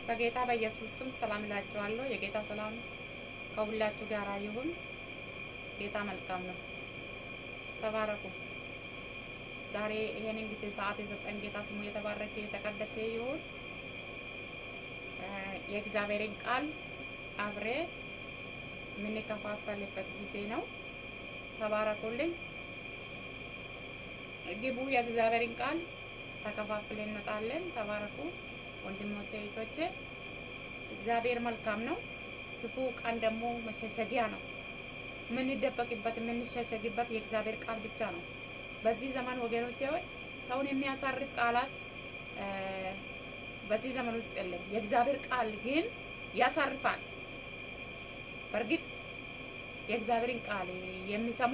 በጌታ በኢየሱስ ስም ሰላም እላችኋለሁ። የጌታ ሰላም ከሁላችሁ ጋር ይሁን። ጌታ መልካም ነው። ተባረኩ። ዛሬ ይሄንን ጊዜ ሰዓት የሰጠን ጌታ ስሙ የተባረከ የተቀደሰ ይሁን። የእግዚአብሔርን ቃል አብሬ የምንከፋፈልበት ጊዜ ነው። ተባረኩልኝ። ግቡ። የእግዚአብሔርን ቃል ተከፋፍለን እንመጣለን። ተባረኩ ወንድሞቼ እህቶቼ። እግዚአብሔር መልካም ነው። ክፉ ቀን ደግሞ መሸሸጊያ ነው። የምንደበቅበት የምንሸሸግበት የእግዚአብሔር ቃል ብቻ ነው። በዚህ ዘመን ወገኖቼ ሆይ ሰውን የሚያሳርፍ ቃላት በዚህ ዘመን ውስጥ የለም። የእግዚአብሔር ቃል ግን ያሳርፋል። በእርግጥ የእግዚአብሔርን ቃል የሚሰሙ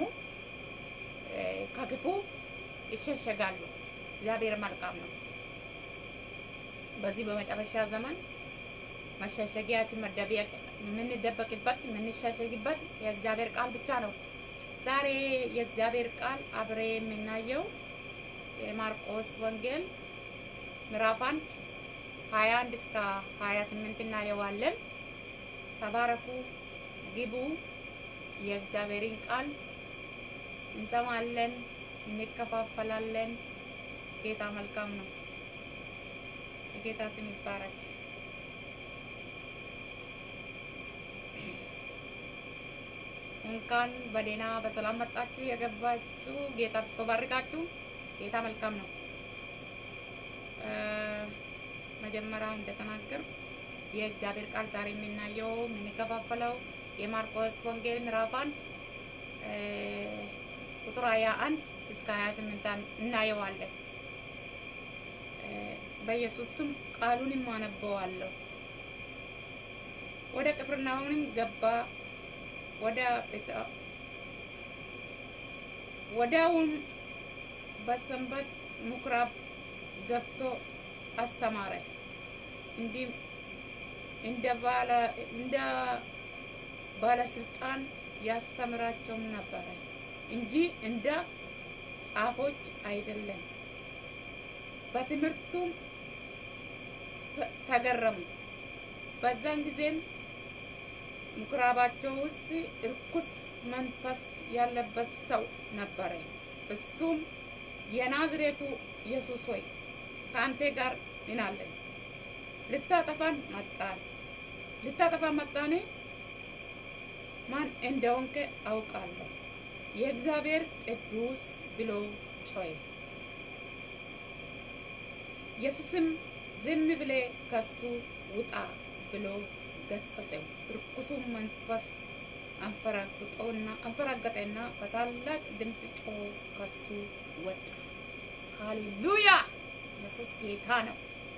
ከክፉ ይሸሸጋሉ። እግዚአብሔር መልካም ነው። በዚህ በመጨረሻ ዘመን መሸሸጊያችን መደበቂያ የምንደበቅበት የምንሸሸግበት የእግዚአብሔር ቃል ብቻ ነው። ዛሬ የእግዚአብሔር ቃል አብሬ የምናየው የማርቆስ ወንጌል ምዕራፍ አንድ ሀያ አንድ እስከ ሀያ ስምንት እናየዋለን። ተባረኩ፣ ግቡ። የእግዚአብሔርን ቃል እንሰማለን፣ እንከፋፈላለን። ጌታ መልካም ነው። የጌታ ስም ይባረክ። እንኳን በደህና በሰላም መጣችሁ የገባችሁ። ጌታ ብስቶ ባርካችሁ። ጌታ መልካም ነው። መጀመሪያ እንደተናገር የእግዚአብሔር ቃል ዛሬ የምናየው የምንከፋፈለው የማርቆስ ወንጌል ምዕራፍ አንድ ቁጥር ሀያ አንድ እስከ ሀያ ስምንት እናየዋለን። በኢየሱስ ስም ቃሉንም አነበዋለሁ። ወደ ቅፍርናሆምም ገባ። ወደ ወዲያውም በሰንበት ምኩራብ ገብቶ አስተማረ። እንዲህ እንደ ባለ እንደ ባለስልጣን ያስተምራቸውም ነበረ እንጂ እንደ ጻፎች አይደለም። በትምህርቱም ተገረሙ። በዛን ጊዜም ምኩራባቸው ውስጥ እርኩስ መንፈስ ያለበት ሰው ነበረ። እሱም የናዝሬቱ ኢየሱስ ሆይ ከአንተ ጋር ምን አለን? ልታጠፋን መጣን ልታጠፋን መጣኔ? ማን እንደሆንከ አውቃለሁ። የእግዚአብሔር ቅዱስ ብሎ ጮኸ። ኢየሱስም ዝም ብሌ ከሱ ውጣ ብሎ ገሰጸው። ርኩሱም መንፈስ አንፈራግጦና አንፈራገጠና በታላቅ ድምፅ ጮሆ ከሱ ወጣ። ሃሌሉያ! ኢየሱስ ጌታ ነው።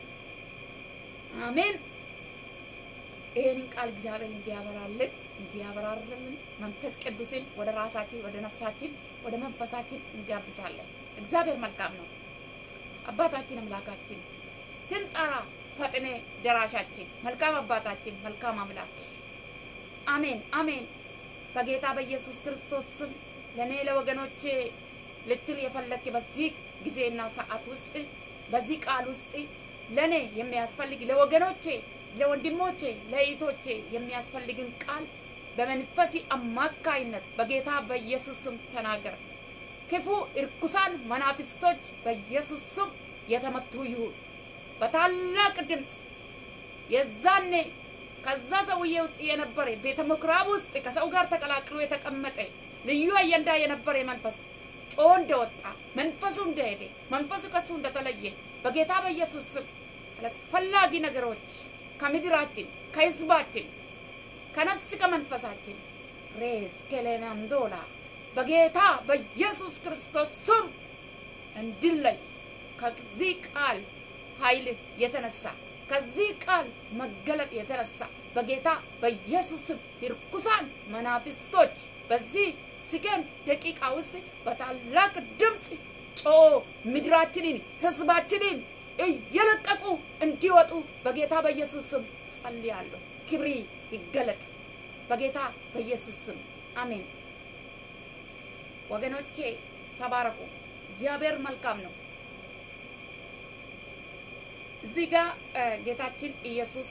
አሜን። ይህንን ቃል እግዚአብሔር እንዲያበራልን እንዲያበራርልን መንፈስ ቅዱስን ወደ ራሳችን ወደ ነፍሳችን ወደ መንፈሳችን እንጋብዛለን። እግዚአብሔር መልካም ነው። አባታችን አምላካችን ስንጠራ ፈጥኔ ደራሻችን መልካም አባታችን መልካም አምላክ አሜን አሜን። በጌታ በኢየሱስ ክርስቶስ ስም ለእኔ ለወገኖቼ ልትል የፈለክ በዚህ ጊዜና ሰዓት ውስጥ በዚህ ቃል ውስጥ ለእኔ የሚያስፈልግ ለወገኖቼ፣ ለወንድሞቼ፣ ለእህቶቼ የሚያስፈልግን ቃል በመንፈሲ አማካይነት በጌታ በኢየሱስ ስም ተናገር። ክፉ እርኩሳን መናፍስቶች በኢየሱስ ስም የተመቱ ይሁን። በታላቅ ድምፅ የዛኔ ከዛ ሰውዬ ውስጥ የነበረ ቤተ ምኩራብ ውስጥ ከሰው ጋር ተቀላቅሎ የተቀመጠ ልዩ አየንዳ የነበረ መንፈስ ጮ እንደወጣ መንፈሱ እንደሄደ መንፈሱ ከሱ እንደተለየ በጌታ በኢየሱስ ስም አላስፈላጊ ነገሮች ከምድራችን ከህዝባችን ከነፍስ ከመንፈሳችን ሬስ ኬሌናንዶላ በጌታ በኢየሱስ ክርስቶስ ስም እንድለይ ከዚህ ቃል ኃይል የተነሳ ከዚህ ቃል መገለጥ የተነሳ በጌታ በኢየሱስ ስም ርኩሳን መናፍስቶች በዚህ ሰከንድ ደቂቃ ውስጥ በታላቅ ድምፅ ጮ ምድራችንን ህዝባችንን እየለቀቁ እንዲወጡ በጌታ በኢየሱስ ስም ጸልያለሁ። ክብሪ ይገለጥ በጌታ በኢየሱስ ስም አሜን። ወገኖቼ ተባረኩ። እግዚአብሔር መልካም ነው። እዚህ ጋር ጌታችን ኢየሱስ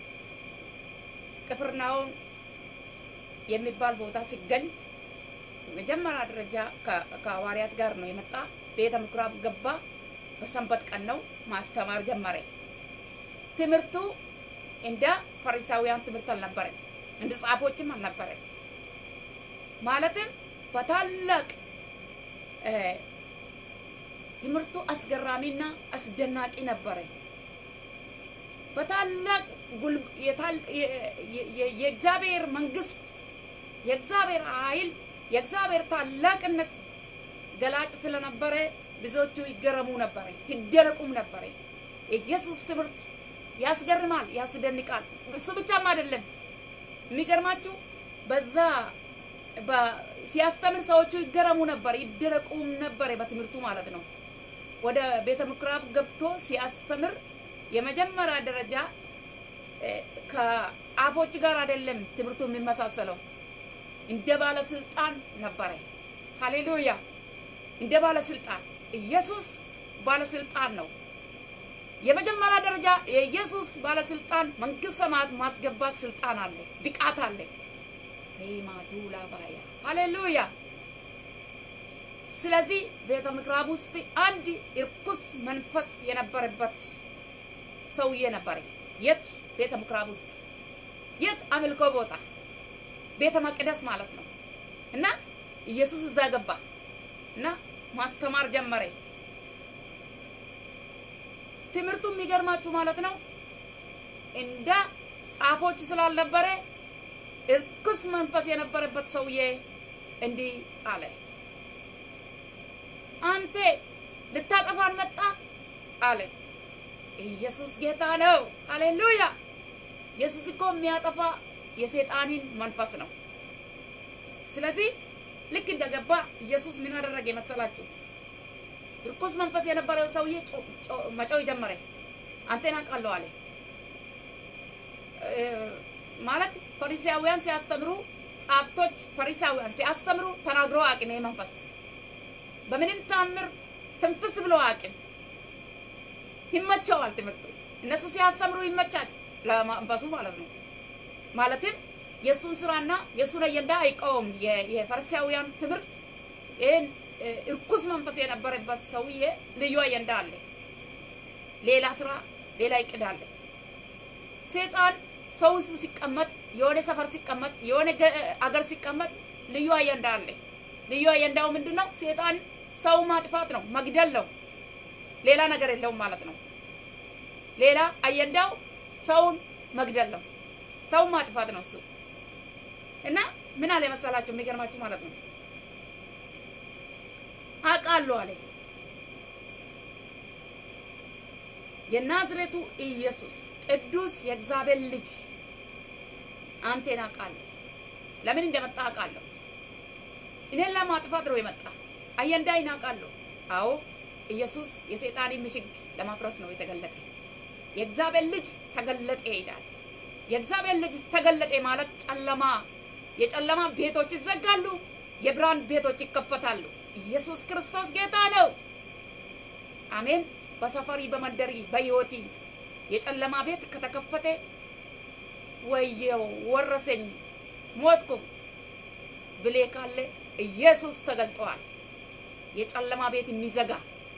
ቅፍርናሆም የሚባል ቦታ ሲገኝ መጀመሪያ ደረጃ ከሐዋርያት ጋር ነው የመጣ። ቤተ ምኩራብ ገባ። በሰንበት ቀን ነው ማስተማር ጀመረ። ትምህርቱ እንደ ፈሪሳውያን ትምህርት አልነበረም፣ እንደ ጻፎችም አልነበረም። ማለትም በታላቅ ትምህርቱ አስገራሚና አስደናቂ ነበረ። በታላቅ የእግዚአብሔር መንግስት፣ የእግዚአብሔር ኃይል፣ የእግዚአብሔር ታላቅነት ገላጭ ስለነበረ ብዙዎቹ ይገረሙ ነበረ፣ ይደነቁም ነበረ። የኢየሱስ ትምህርት ያስገርማል፣ ያስደንቃል። እሱ ብቻም አይደለም። የሚገርማችሁ በዛ ሲያስተምር ሰዎቹ ይገረሙ ነበር፣ ይደነቁም ነበር በትምህርቱ ማለት ነው። ወደ ቤተ ምኩራብ ገብቶ ሲያስተምር የመጀመሪያ ደረጃ ከጻፎች ጋር አይደለም ትምህርቱ የሚመሳሰለው፣ እንደ ባለስልጣን ነበረ። ሃሌሉያ! እንደ ባለስልጣን ኢየሱስ ባለስልጣን ነው። የመጀመሪያ ደረጃ የኢየሱስ ባለስልጣን መንግስት ሰማያት ማስገባት ስልጣን አለ፣ ብቃት አለ። ሬማዱላ ባያ ሃሌሉያ። ስለዚህ ቤተ ምኩራብ ውስጥ አንድ እርኩስ መንፈስ የነበረበት ሰውዬ ነበረ። የት ቤተ ምኩራብ ውስጥ የት አምልኮ ቦታ ቤተ መቅደስ ማለት ነው። እና ኢየሱስ እዛ ገባ እና ማስተማር ጀመረ። ትምህርቱ የሚገርማችሁ ማለት ነው እንደ ጻፎች ስላልነበረ እርኩስ መንፈስ የነበረበት ሰውዬ እንዲህ አለ፣ አንተ ልታጠፋን መጣ አለ። ኢየሱስ ጌታ ነው። ሃሌሉያ! ኢየሱስ እኮ የሚያጠፋ የሰይጣንን መንፈስ ነው። ስለዚህ ልክ እንደገባ ኢየሱስ ምን አደረገ መሰላችሁ? እርኩስ መንፈስ የነበረው ሰውዬ መጮህ ጀመረ። አንተን አውቃለሁ አለ። ማለት ፈሪሳውያን ሲያስተምሩ ጻፍቶች ፈሪሳውያን ሲያስተምሩ ተናግሮ አቅም መንፈስ በምንም ታምር ትንፍስ ብሎ አቅም ይመቸዋል። ትምህርቱ እነሱ ሲያስተምሩ ይመቻል ለመንፈሱ ማለት ነው። ማለትም የእሱን ስራና የእሱን አጀንዳ አይቃወም። የፈሪሳውያን ትምህርት ይህን እርኩስ መንፈስ የነበረበት ሰውዬ ልዩ አጀንዳ አለ፣ ሌላ ስራ፣ ሌላ እቅድ አለ። ሴጣን ሰው ውስጥ ሲቀመጥ የሆነ ሰፈር ሲቀመጥ የሆነ አገር ሲቀመጥ ልዩ አጀንዳ አለ። ልዩ አጀንዳው ምንድን ነው? ሴጣን ሰው ማጥፋት ነው፣ መግደል ነው። ሌላ ነገር የለውም ማለት ነው። ሌላ አጀንዳው ሰውን መግደል ነው፣ ሰውን ማጥፋት ነው እሱ እና ምን አለ መሰላችሁ? የሚገርማችሁ ማለት ነው አውቃለሁ አለ የናዝሬቱ ኢየሱስ ቅዱስ የእግዚአብሔር ልጅ አንቴን አውቃለሁ። ለምን እንደመጣ አውቃለሁ። እኔን ለማጥፋት ነው የመጣ አጀንዳዬን አውቃለሁ። አዎ ኢየሱስ የሰይጣንን ምሽግ ለማፍረስ ነው የተገለጠ። የእግዚአብሔር ልጅ ተገለጠ ይላል። የእግዚአብሔር ልጅ ተገለጠ ማለት ጨለማ የጨለማ ቤቶች ይዘጋሉ፣ የብርሃን ቤቶች ይከፈታሉ። ኢየሱስ ክርስቶስ ጌታ ነው። አሜን። በሰፈሪ በመንደሪ በህይወቲ የጨለማ ቤት ከተከፈተ ወየው ወረሰኝ ሞትኩ ብሌ ካለ ኢየሱስ ተገልጠዋል። የጨለማ ቤት የሚዘጋ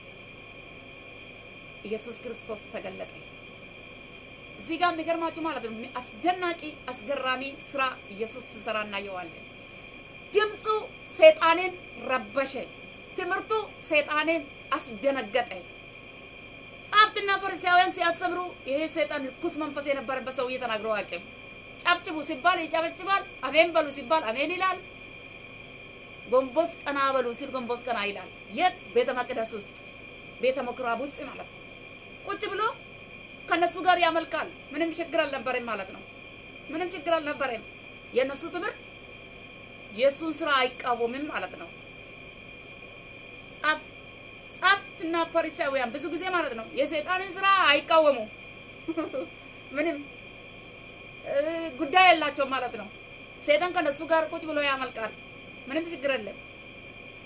ኢየሱስ ክርስቶስ ተገለጠ። እዚህ ጋር የሚገርማችሁ ማለት ነው አስደናቂ አስገራሚ ስራ ኢየሱስ ሲሰራ እናየዋለን። ድምፁ ሰይጣንን ረበሸ። ትምህርቱ ሰይጣንን አስደነገጠ። ጻፍትና ፈሪሳውያን ሲያስተምሩ ይሄ ሰይጣን ርኩስ መንፈስ የነበረበት ሰውዬ ተናግረው አቅም ጨብጭቡ ሲባል ይጨበጭባል። አሜን በሉ ሲባል አሜን ይላል። ጎንቦስ ቀና በሉ ሲል ጎንቦስ ቀና ይላል። የት? ቤተ መቅደስ ውስጥ ቤተ ምኩራብ ውስጥ ማለት ነው። ቁጭ ብሎ ከነሱ ጋር ያመልካል። ምንም ችግር አልነበረም ማለት ነው። ምንም ችግር አልነበረም። የእነሱ ትምህርት የእሱን ስራ አይቃወምም ማለት ነው። ጻፍትና ፈሪሳውያን ብዙ ጊዜ ማለት ነው የሰይጣንን ስራ አይቃወሙ ምንም ጉዳይ የላቸው ማለት ነው። ሰይጣን ከነሱ ጋር ቁጭ ብሎ ያመልካል። ምንም ችግር የለም።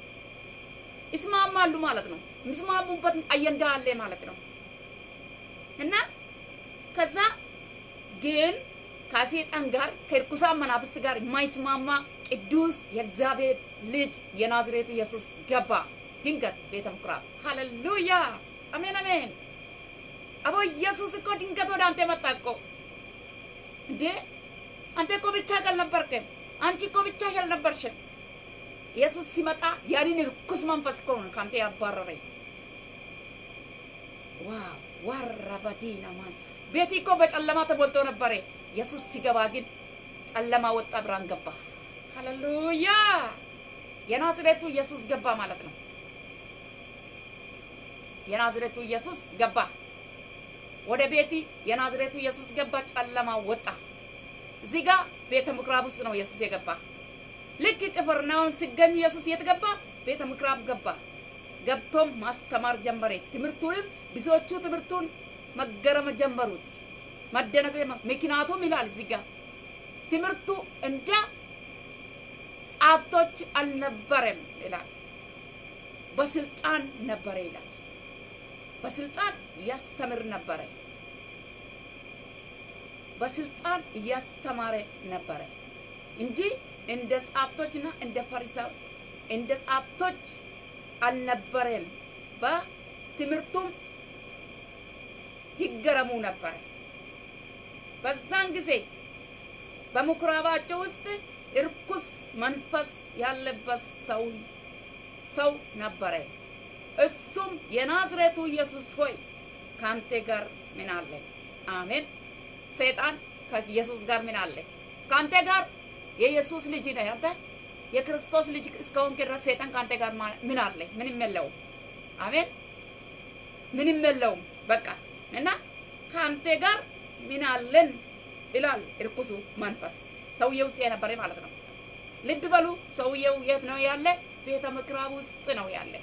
ይስማማሉ ማለት ነው። የሚስማሙበት አጀንዳ አለ ማለት ነው። እና ከዛ ግን ከሴጣን ጋር ከርኩሳን መናፍስት ጋር የማይስማማ ቅዱስ የእግዚአብሔር ልጅ የናዝሬቱ ኢየሱስ ገባ ድንገት ቤተ ምኩራብ። ሃሌሉያ አሜን አሜን። አቦ ኢየሱስ እኮ ድንገት ወደ አንተ መጣ እኮ እንዴ! አንተ እኮ ብቻሽ አልነበርክም። አንቺ እኮ ብቻሽ አልነበርሽም። ኢየሱስ ሲመጣ ያንን ርኩስ መንፈስ እኮ ነው ከአንተ ያባረረኝ። ዋው ዋራባዲና ማስ ቤቲ እኮ በጨለማ ተሞልቶ ነበረ። ኢየሱስ ሲገባ ግን ጨለማ ወጣ፣ ብርሃን ገባ። ሃሌሉያ! የናዝሬቱ ኢየሱስ ገባ ማለት ነው። የናዝሬቱ ኢየሱስ ገባ ወደ ቤቲ። የናዝሬቱ ኢየሱስ ገባ፣ ጨለማ ወጣ። እዚህ ጋር ቤተ ምኩራብ ውስጥ ነው ኢየሱስ የገባ። ልክ ቅፍርናሆም ሲገኝ ኢየሱስ የት ገባ? ቤተ ምኩራብ ገባ። ገብቶም ማስተማር ጀመረ። ትምህርቱንም ብዙዎቹ ትምህርቱን መገረም ጀመሩት፣ መደነቅ ጀመሩ። ምክንያቱም ይላል እዚህ ጋር ትምህርቱ እንደ ጻፍቶች አልነበረም ይላል፣ በስልጣን ነበረ ይላል። በስልጣን እያስተምር ነበረ፣ በስልጣን እያስተማረ ነበረ እንጂ እንደ ጻፍቶችና እንደ ፈሪሳው እንደ ጻፍቶች አልነበረም። በትምህርቱም ይገረሙ ነበረ። በዛን ጊዜ በምኩራባቸው ውስጥ እርኩስ መንፈስ ያለበት ሰው ሰው ነበረ። እሱም የናዝሬቱ ኢየሱስ ሆይ ከአንተ ጋር ምን አለ? አሜን። ሰይጣን ከኢየሱስ ጋር ምን አለ? ከአንተ ጋር የኢየሱስ ልጅ ነህ አንተ የክርስቶስ ልጅ እስከሆንክ ድረስ ሰይጣን ከአንተ ጋር ምን አለ? ምንም የለውም። አሜን። ምንም የለውም። በቃ እና ከአንተ ጋር ምን አለን ይላል እርኩሱ መንፈስ ሰውዬው ውስጥ የነበረ ማለት ነው። ልብ በሉ። ሰውዬው የት ነው ያለ? ቤተ ምኩራብ ውስጥ ነው ያለ።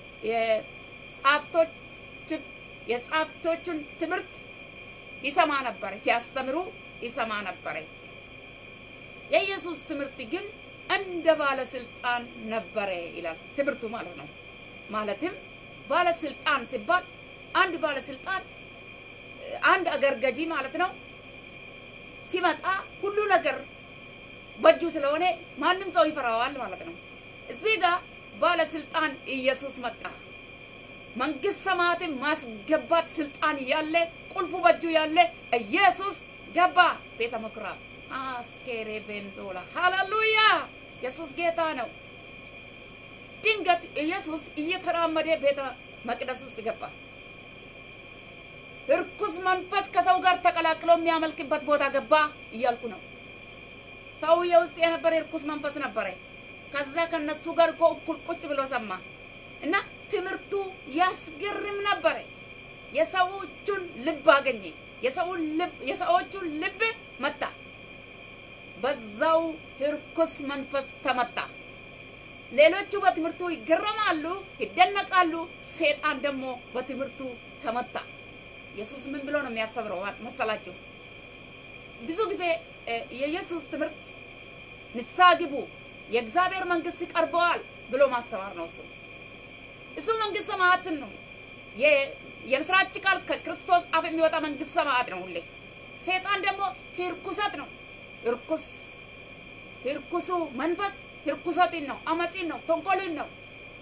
የጻፍቶችን የጻፍቶቹን ትምህርት ይሰማ ነበረ። ሲያስተምሩ ይሰማ ነበረ። የኢየሱስ ትምህርት ግን እንደ ባለስልጣን ነበረ ይላል ትምህርቱ ማለት ነው። ማለትም ባለስልጣን ሲባል አንድ ባለስልጣን አንድ አገር ገዢ ማለት ነው። ሲመጣ ሁሉ ነገር በእጁ ስለሆነ ማንም ሰው ይፈራዋል ማለት ነው። እዚህ ጋር ባለስልጣን ኢየሱስ መጣ። መንግስት ሰማያትን ማስገባት ስልጣን ያለ ቁልፉ በእጁ ያለ ኢየሱስ ገባ ቤተ ምኩራብ አስኬሬ ቤንዶላ ሃሌሉያ! ኢየሱስ ጌታ ነው። ድንገት ኢየሱስ እየተራመደ ቤተ መቅደስ ውስጥ ገባ። እርኩስ መንፈስ ከሰው ጋር ተቀላቅሎ የሚያመልክበት ቦታ ገባ እያልኩ ነው። ሰውዬ ውስጥ የነበረ እርኩስ መንፈስ ነበረ። ከዛ ከነሱ ጋር እኮ እኩል ቁጭ ብሎ ሰማ እና ትምህርቱ ያስገርም ነበረ። የሰዎቹን ልብ አገኘ። የሰዎቹን ልብ መታ። በዛው እርኩስ መንፈስ ተመታ። ሌሎቹ በትምህርቱ ይገረማሉ፣ ይደነቃሉ። ሴጣን ደግሞ በትምህርቱ ተመታ። ኢየሱስ ምን ብሎ ነው የሚያስተምረው መሰላችሁ? ብዙ ጊዜ የኢየሱስ ትምህርት ንስሐ ግቡ፣ የእግዚአብሔር መንግስት ቀርበዋል ብሎ ማስተማር ነው። እሱ እሱ መንግስት ሰማያትን ነው። የምስራች ቃል ከክርስቶስ አፍ የሚወጣ መንግስት ሰማያት ነው። ሁሌ ሴጣን ደግሞ ርኩሰት ነው። ርኩስ ርኩሱ መንፈስ ርኩሰትን ነው፣ አመፂን ነው፣ ተንኮልን ነው።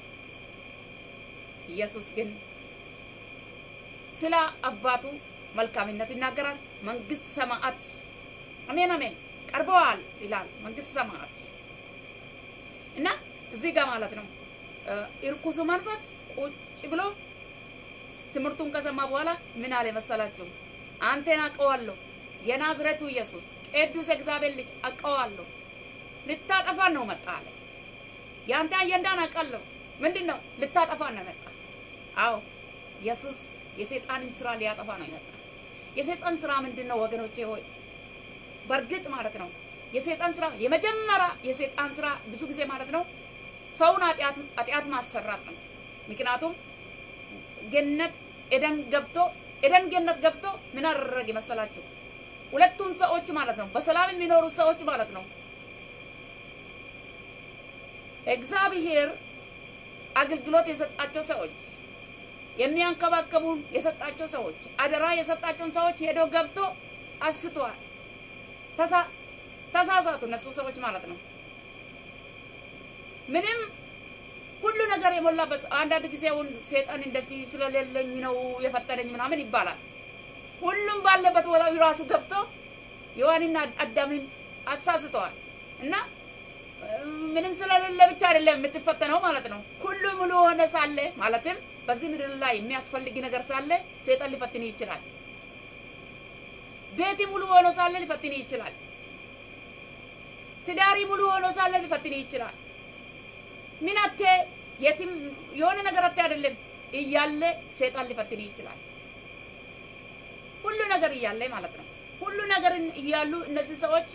ኢየሱስ ግን ስለ አባቱ መልካምነት ይናገራል። መንግስት ሰማዓት አሜን አሜን ቀርበዋል ይላል። መንግስት ሰማዓት እና እዚህ ጋር ማለት ነው እርኩሱ መንፈስ ቁጭ ብሎ ትምህርቱን ከሰማ በኋላ ምን አለ መሰላችሁ? አንተን አውቀዋለሁ፣ የናዝሬቱ ኢየሱስ ቅዱስ እግዚአብሔር ልጅ አውቀዋለሁ፣ ልታጠፋን ነው መጣ አለ። የአንተ አጀንዳን አውቃለሁ። ምንድን ነው? ልታጠፋን ነው መጣ። አዎ ኢየሱስ የሰይጣንን ስራ ሊያጠፋ ነው የመጣ። የሰይጣን ስራ ምንድን ነው ወገኖቼ ሆይ? በእርግጥ ማለት ነው የሰይጣን ስራ የመጀመሪያ የሰይጣን ስራ ብዙ ጊዜ ማለት ነው ሰውን ኃጢአት ማሰራት ነው። ምክንያቱም ገነት ኤደን ገብቶ ኤደን ገነት ገብቶ ምን አደረገ መሰላችሁ? ሁለቱን ሰዎች ማለት ነው በሰላም የሚኖሩ ሰዎች ማለት ነው እግዚአብሔር አገልግሎት የሰጣቸው ሰዎች የሚያንከባከቡን የሰጣቸው ሰዎች አደራ የሰጣቸውን ሰዎች ሄዶ ገብቶ አስተዋል። ተሳሳቱ እነሱ ሰዎች ማለት ነው። ምንም ሁሉ ነገር የሞላበት አንዳንድ ጊዜውን ሴጣን እንደዚህ ስለሌለኝ ነው የፈጠረኝ ምናምን ይባላል። ሁሉም ባለበት ቦታ ራሱ ገብቶ ሔዋንና አዳምን አሳስተዋል እና ምንም ስለሌለ ብቻ አይደለም የምትፈተነው ማለት ነው። ሁሉ ሙሉ ሆነ ሳለ ማለትም በዚህ ምድር ላይ የሚያስፈልግ ነገር ሳለ ሴጣን ሊፈትን ይችላል። ቤቲ ሙሉ ሆኖ ሳለ ሊፈትን ይችላል። ትዳሪ ሙሉ ሆኖ ሳለ ሊፈትን ይችላል። ምን አቴ የትም የሆነ ነገር አቴ አይደለም እያለ ሴጣን ሊፈትን ይችላል። ሁሉ ነገር እያለ ማለት ነው። ሁሉ ነገር እያሉ እነዚህ ሰዎች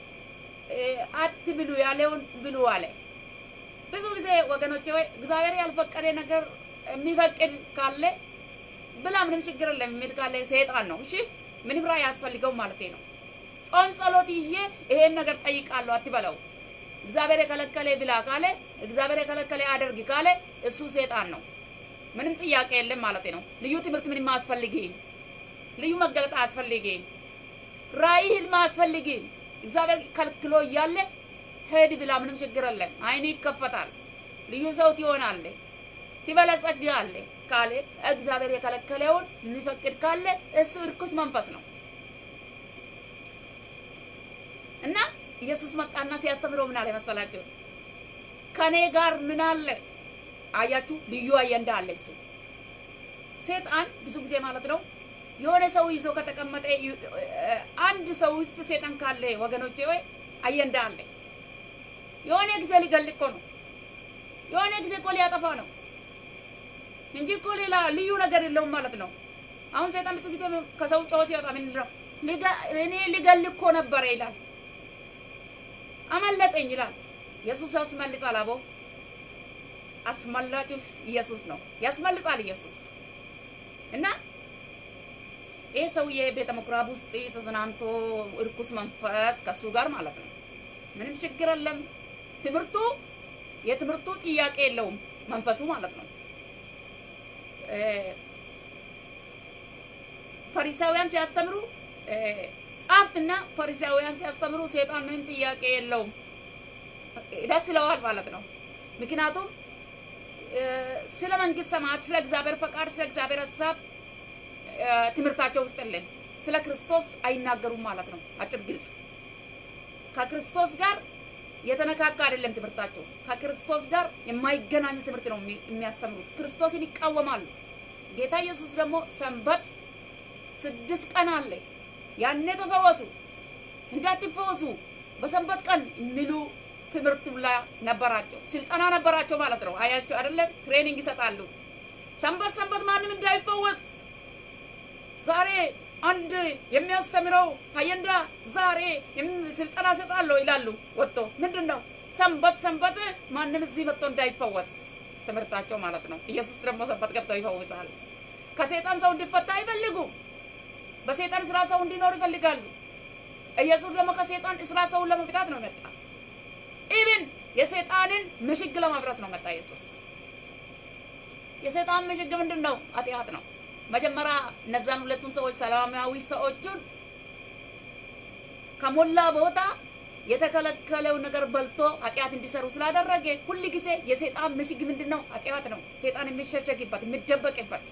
አትብሉ ያለውን ብሉ አለ። ብዙ ጊዜ ወገኖቼ ወይ እግዚአብሔር ያልፈቀደ ነገር የሚፈቅድ ካለ ብላ ምንም ችግር የለም የሚል ካለ ሰይጣን ነው። እሺ ምንም ራ ያስፈልገው ማለት ነው። ጾም ጸሎት ይዤ ይሄን ነገር ጠይቃለሁ አትበለው። እግዚአብሔር የከለከለ ብላ ካለ እግዚአብሔር የከለከለ አደርግ ካለ እሱ ሰይጣን ነው። ምንም ጥያቄ የለም ማለት ነው። ልዩ ትምህርት ምንም አያስፈልግም። ልዩ መገለጥ አያስፈልግም። ራእይ ህልም አያስፈልግም። እግዚአብሔር ከልክሎ እያለ ሄድ ብላ ምንም ችግር የለም። አይን ይከፈታል። ልዩ ሰው ትሆናለህ፣ ትበለጸጋለህ ካለ እግዚአብሔር የከለከለውን የሚፈቅድ ካለ እሱ እርኩስ መንፈስ ነው እና ኢየሱስ መጣና ሲያስተምረው ምን አለ መሰላቸው? ከኔ ጋር ምን አለ አያችሁ? ልዩ አጀንዳ አለ እሱ ሴጣን ብዙ ጊዜ ማለት ነው የሆነ ሰው ይዞ ከተቀመጠ አንድ ሰው ውስጥ ሴጣን ካለ ወገኖቼ ወይ አጀንዳ አለ። የሆነ ጊዜ ሊገል እኮ ነው። የሆነ ጊዜ እኮ ሊያጠፋ ነው እንጂ እኮ ሌላ ልዩ ነገር የለውም ማለት ነው። አሁን ሴጣን ብዙ ጊዜ ከሰው ጮሆ ሲወጣ ምን ነው እኔ ሊገል እኮ ነበረ ይላል። አመለጠኝ ይላል። ኢየሱስ ያስመልጣል። አቦ አስመላጩስ ኢየሱስ ነው። ያስመልጣል ኢየሱስ እና ይህ ሰውዬ ቤተ ምኩራብ ውስጥ ተዝናንቶ እርኩስ መንፈስ ከሱ ጋር ማለት ነው። ምንም ችግር የለም። ትምህርቱ የትምህርቱ ጥያቄ የለውም መንፈሱ ማለት ነው። ፈሪሳውያን ሲያስተምሩ ጸሐፍትና ፈሪሳውያን ሲያስተምሩ ሴጣን ምንም ጥያቄ የለውም፣ ደስ ይለዋል ማለት ነው። ምክንያቱም ስለ መንግስት ሰማያት፣ ስለ እግዚአብሔር ፈቃድ፣ ስለ እግዚአብሔር ሀሳብ ትምህርታቸው ውስጥ የለም። ስለ ክርስቶስ አይናገሩም ማለት ነው። አጭር ግልጽ። ከክርስቶስ ጋር የተነካካ አይደለም ትምህርታቸው። ከክርስቶስ ጋር የማይገናኝ ትምህርት ነው የሚያስተምሩት። ክርስቶስን ይቃወማሉ። ጌታ ኢየሱስ ደግሞ ሰንበት ስድስት ቀን አለ፣ ያኔ ተፈወሱ፣ እንዳትፈወሱ በሰንበት ቀን የሚሉ ትምህርት ላይ ነበራቸው፣ ስልጠና ነበራቸው ማለት ነው። አያቸው አይደለም? ትሬኒንግ ይሰጣሉ። ሰንበት ሰንበት ማንም እንዳይፈወስ ዛሬ አንድ የሚያስተምረው ሀየንዳ ዛሬ ስልጠና ሰጣለሁ ይላሉ። ወጥቶ ምንድን ነው ሰንበት ሰንበት ማንም እዚህ መጥቶ እንዳይፈወስ ትምህርታቸው ማለት ነው። ኢየሱስ ደግሞ ሰንበት ገብተው ይፈውሳል። ከሴጣን ሰው እንዲፈታ አይፈልጉም። በሴጣን ስራ ሰው እንዲኖር ይፈልጋሉ። ኢየሱስ ደግሞ ከሴጣን ስራ ሰውን ለመፍታት ነው መጣ። ኢብን የሴጣንን ምሽግ ለማፍረስ ነው መጣ ኢየሱስ። የሴጣን ምሽግ ምንድን ነው? ኃጢአት ነው። መጀመሪያ እነዛን ሁለቱን ሰዎች ሰላማዊ ሰዎቹን ከሞላ ቦታ የተከለከለው ነገር በልቶ ኃጢአት እንዲሰሩ ስላደረገ ሁል ጊዜ የሴጣን ምሽግ ምንድን ነው? ኃጢአት ነው። ሴጣን የሚሸሸግበት የሚደበቅበት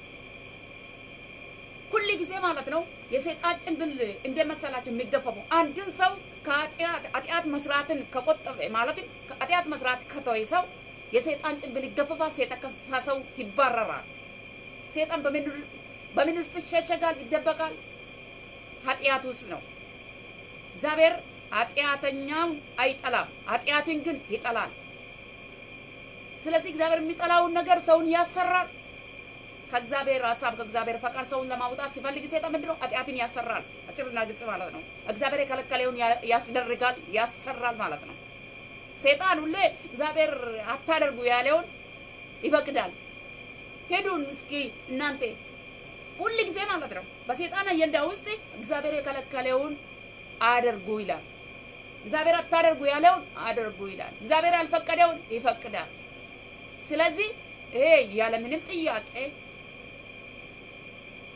ሁል ጊዜ ማለት ነው። የሴጣን ጭንብል እንደመሰላቸው የሚገፈፈው አንድን ሰው ከኃጢአት ኃጢአት መስራትን ከቆጠበ ማለትም ኃጢአት መስራት ከተወ ሰው የሴጣን ጭንብል ይገፈፋል። ሴጣን ከሰው ይባረራል። ሴጣን በምን ውስጥ ይሸሸጋል? ይደበቃል። ኃጢአት ውስጥ ነው። እግዚአብሔር ኃጢአተኛውን አይጠላም፣ ኃጢአትን ግን ይጠላል። ስለዚህ እግዚአብሔር የሚጠላውን ነገር ሰውን ያሰራል። ከእግዚአብሔር ሀሳብ ከእግዚአብሔር ፈቃድ ሰውን ለማውጣት ሲፈልግ ሴጣን ምንድን ነው? ኃጢአትን ያሰራል። አጭርና ግልጽ ማለት ነው። እግዚአብሔር የከለከለውን ያስደርጋል፣ ያሰራል ማለት ነው። ሴጣን ሁሌ እግዚአብሔር አታደርጉ ያለውን ይፈቅዳል። ሄዱን እስኪ እናንተ ሁል ጊዜ ማለት ነው በሴጣን አጀንዳ ውስጥ እግዚአብሔር የከለከለውን አደርጉ ይላል። እግዚአብሔር አታደርጉ ያለውን አደርጉ ይላል። እግዚአብሔር ያልፈቀደውን ይፈቅዳል። ስለዚህ ይሄ ያለምንም ጥያቄ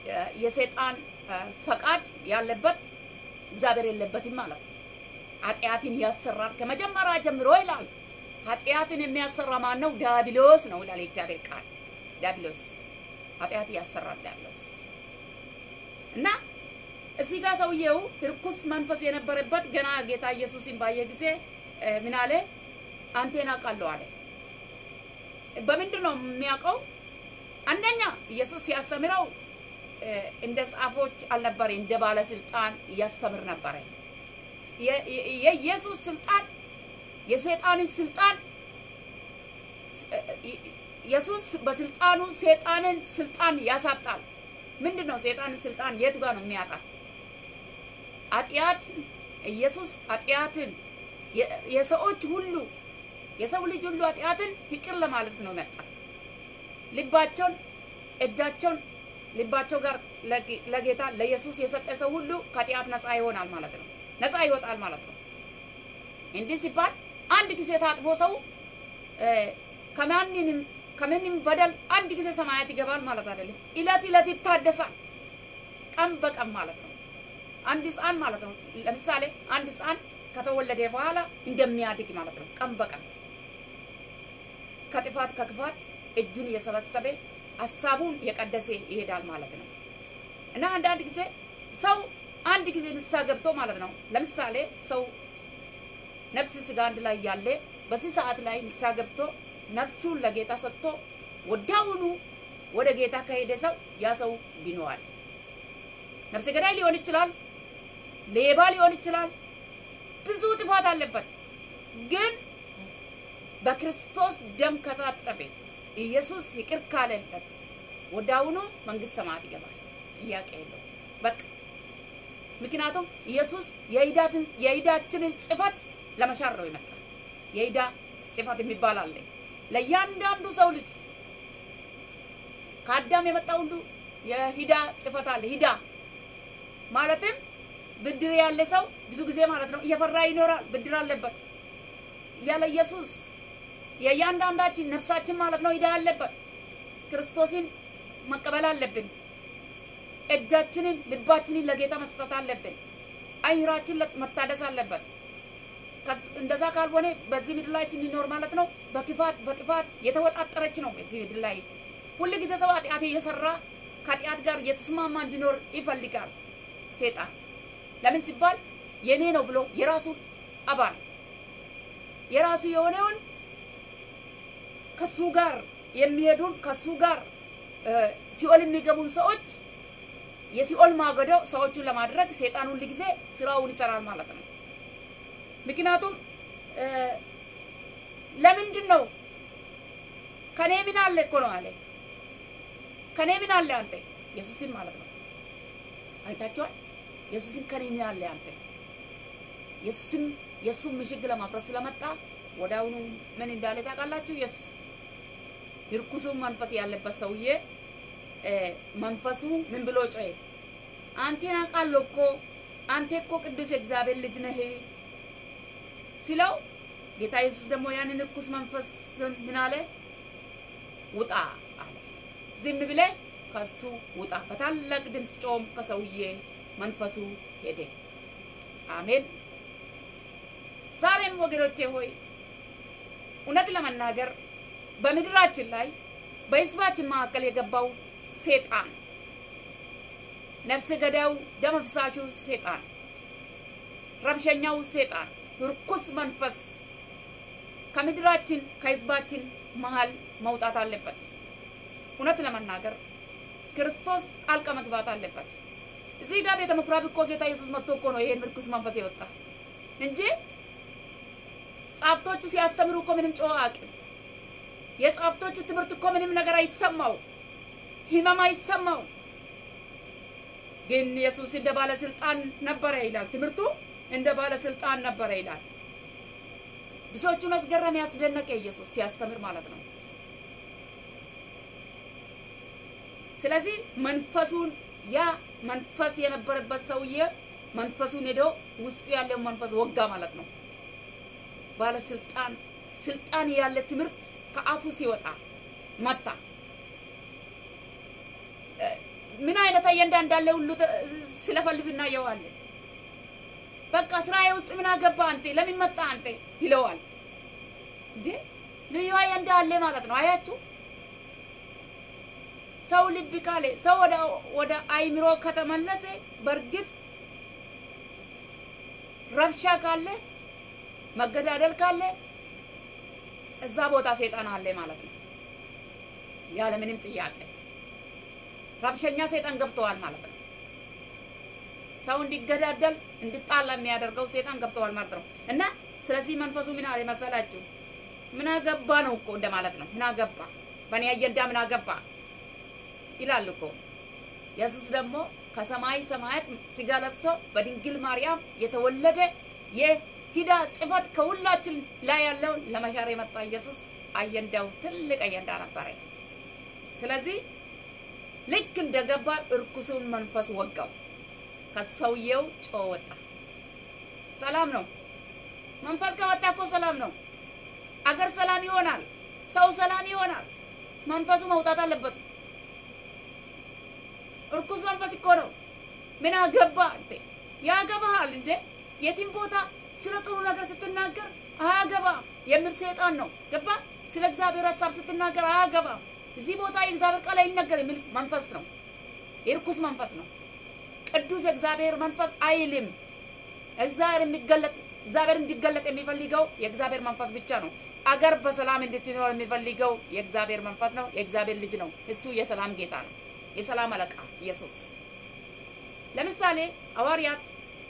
የሰይጣን ፈቃድ ያለበት እግዚአብሔር የለበትም ማለት ነው። ኃጢአትን ያሰራል ከመጀመሪያ ጀምሮ ይላል። ኃጢአትን የሚያሰራ ማን ነው? ዲያብሎስ ነው ይላል የእግዚአብሔር ቃል። ዲያብሎስ ኃጢአት ያሰራል ዲያብሎስ እና እዚህ ጋር ሰውየው ርኩስ መንፈስ የነበረበት ገና ጌታ ኢየሱስን ባየ ጊዜ ምን አለ? አንቴን አውቃለሁ አለ። በምንድን ነው የሚያውቀው? አንደኛ ኢየሱስ ሲያስተምረው እንደ ጻፎች አልነበረ፣ እንደ ባለስልጣን እያስተምር ነበረ። የኢየሱስ ስልጣን የሰይጣንን ስልጣን ኢየሱስ በስልጣኑ ሰይጣንን ስልጣን ያሳጣል። ምንድን ነው ሰይጣንን ስልጣን የቱ ጋር ነው የሚያጣ? ኃጢአት ኢየሱስ ኃጢአትን የሰዎች ሁሉ የሰው ልጅ ሁሉ ኃጢአትን ይቅር ለማለት ነው መጣ። ልባቸውን እጃቸውን ልባቸው ጋር ለጌታ ለኢየሱስ የሰጠ ሰው ሁሉ ከኃጢአት ነፃ ይሆናል ማለት ነው። ነፃ ይወጣል ማለት ነው። እንዲህ ሲባል አንድ ጊዜ ታጥቦ ሰው ከማንንም ከምንም በደል አንድ ጊዜ ሰማያት ይገባል ማለት አይደለም። እለት እለት ይታደሳል፣ ቀን በቀን ማለት ነው። አንድ ህፃን ማለት ነው። ለምሳሌ አንድ ህፃን ከተወለደ በኋላ እንደሚያድግ ማለት ነው። ቀን በቀን ከጥፋት ከክፋት እጁን እየሰበሰበ ሀሳቡን የቀደሰ ይሄዳል ማለት ነው። እና አንዳንድ ጊዜ ሰው አንድ ጊዜ ንስሐ ገብቶ ማለት ነው። ለምሳሌ ሰው ነፍስ ስጋ አንድ ላይ ያለ በዚህ ሰዓት ላይ ንስሐ ገብቶ ነፍሱን ለጌታ ሰጥቶ ወዲያውኑ ወደ ጌታ ከሄደ ሰው ያ ሰው ድነዋል። ነፍሰ ገዳይ ሊሆን ይችላል፣ ሌባ ሊሆን ይችላል፣ ብዙ ጥፋት አለበት። ግን በክርስቶስ ደም ከታጠበ ኢየሱስ ይቅር ካለለት ወዲያውኑ መንግስት ሰማያት ይገባል። ጥያቄ የለው በቃ ምክንያቱም ኢየሱስ የዕዳችንን ጽፈት ለመሻር ነው የመጣ። የዕዳ ጽፈት የሚባል አለ ለእያንዳንዱ ሰው ልጅ ከአዳም የመጣ ሁሉ የሂዳ ጽፈት አለ። ሂዳ ማለትም ብድር ያለ ሰው ብዙ ጊዜ ማለት ነው እየፈራ ይኖራል። ብድር አለበት። ያለ ኢየሱስ የእያንዳንዳችን ነፍሳችን ማለት ነው ሂዳ ያለበት ክርስቶስን መቀበል አለብን። እጃችንን ልባችንን ለጌታ መስጠት አለብን። አይምራችን መታደስ አለበት። እንደዛ ካልሆነ በዚህ ምድር ላይ ስንኖር ማለት ነው በክፋት በጥፋት የተወጣጠረች ነው። በዚህ ምድር ላይ ሁል ጊዜ ሰው ኃጢአት እየሰራ ከኃጢአት ጋር የተስማማ እንዲኖር ይፈልጋል ሴጣን። ለምን ሲባል የኔ ነው ብሎ የራሱን አባል የራሱ የሆነውን ከሱ ጋር የሚሄዱን ከሱ ጋር ሲኦል የሚገቡን ሰዎች የሲኦል ማገዶ ሰዎቹን ለማድረግ ሴጣን ሁል ጊዜ ስራውን ይሰራል ማለት ነው። ምክንያቱም ለምንድን ነው ከኔ ምን አለ እኮ ነው አለ። ከኔ ምን አለ አንተ ኢየሱስን ማለት ነው። አይታችኋል። ኢየሱስን ከኔ ምን አለ አንተ። ኢየሱስም የእሱን ምሽግ ለማፍረስ ስለመጣ ወዲያውኑ ምን እንዳለ ታውቃላችሁ? ኢየሱስ ይርኩሱ መንፈስ ያለበት ሰውዬ መንፈሱ ምን ብሎ ጮኸ? አንቴን አውቃለሁ እኮ አንተ እኮ ቅዱስ የእግዚአብሔር ልጅ ነህ ሲለው ጌታ ኢየሱስ ደግሞ ያንን እርኩስ መንፈስን ምን አለ? ውጣ አለ። ዝም ብለ ከሱ ውጣ። በታላቅ ድምፅ ጮም ከሰውዬ መንፈሱ ሄደ። አሜን። ዛሬም ወገኖቼ ሆይ እውነት ለመናገር በምድራችን ላይ በህዝባችን መካከል የገባው ሴጣን ነፍሰ ገዳዩ ደም አፍሳሹ ሴጣን ረብሸኛው ሴጣን ርኩስ መንፈስ ከምድራችን ከህዝባችን መሀል መውጣት አለበት። እውነት ለመናገር ክርስቶስ ጣልቃ መግባት አለበት። እዚህ ጋር ቤተ ምኩራብ እኮ ጌታ ኢየሱስ መጥቶ እኮ ነው ይሄን ርኩስ መንፈስ የወጣ እንጂ ጻፍቶች ሲያስተምሩ እኮ ምንም ጮኸ አቅም የጻፍቶች ትምህርት እኮ ምንም ነገር አይሰማው፣ ህመም አይሰማው። ግን ኢየሱስ እንደ ባለስልጣን ነበረ ይላል ትምህርቱ እንደ ባለስልጣን ነበረ ይላል። ብዙዎቹን አስገረም ያስደነቀ ኢየሱስ ሲያስተምር ማለት ነው። ስለዚህ መንፈሱን ያ መንፈስ የነበረበት ሰውዬ መንፈሱን ሄዶ ውስጡ ያለው መንፈስ ወጋ ማለት ነው። ባለስልጣን ስልጣን ያለ ትምህርት ከአፉ ሲወጣ መታ። ምን አይነት አጀንዳ እንዳለ ሁሉ ስለፈልፍ እናየዋለን። በቃ ስራዬ ውስጥ ምን አገባ አንተ ለምን መጣ አንተ ይለዋል። እንዴ ልዩ አጀንዳ አለ ማለት ነው። አያችሁ ሰው ልብ ካለ ሰው ወደ ወደ አይምሮ ከተመለሰ በእርግጥ ረብሻ ካለ መገዳደል ካለ እዛ ቦታ ሰይጣን አለ ማለት ነው። ያለ ምንም ጥያቄ ረብሸኛ ሰይጣን ገብተዋል ማለት ነው። ሰው እንዲገዳደል እንዲጣላ የሚያደርገው ሰይጣን ገብተዋል ማለት ነው። እና ስለዚህ መንፈሱ ምን አለ መሰላችሁ? ምን አገባ ነው እኮ እንደማለት ነው። ምን አገባ በእኔ አጀንዳ ምን አገባ ይላል እኮ። ኢየሱስ ደግሞ ከሰማይ ሰማያት ስጋ ለብሶ በድንግል ማርያም የተወለደ የሂዳ ጽፈት ከሁላችን ላይ ያለውን ለመሻር የመጣ ኢየሱስ አጀንዳው ትልቅ አጀንዳ ነበረ። ስለዚህ ልክ እንደገባ እርኩሱን መንፈስ ወጋው። ከሰውየው ጮ ወጣ። ሰላም ነው። መንፈስ ከወጣ እኮ ሰላም ነው። አገር ሰላም ይሆናል። ሰው ሰላም ይሆናል። መንፈሱ መውጣት አለበት። እርኩስ መንፈስ እኮ ነው። ምን አገባ አንተ? ያገባሃል እንዴ? የትም ቦታ ስለ ጥሩ ነገር ስትናገር አያገባ የሚል ሰይጣን ነው። ገባ? ስለ እግዚአብሔር ሀሳብ ስትናገር አያገባ እዚህ ቦታ የእግዚአብሔር ቃል አይነገር የሚል መንፈስ ነው። የርኩስ መንፈስ ነው። ቅዱስ የእግዚአብሔር መንፈስ አይልም። እግዚአብሔር የሚገለጥ እግዚአብሔር እንዲገለጥ የሚፈልገው የእግዚአብሔር መንፈስ ብቻ ነው። አገር በሰላም እንድትኖር የሚፈልገው የእግዚአብሔር መንፈስ ነው። የእግዚአብሔር ልጅ ነው። እሱ የሰላም ጌታ ነው። የሰላም አለቃ ኢየሱስ። ለምሳሌ ሐዋርያት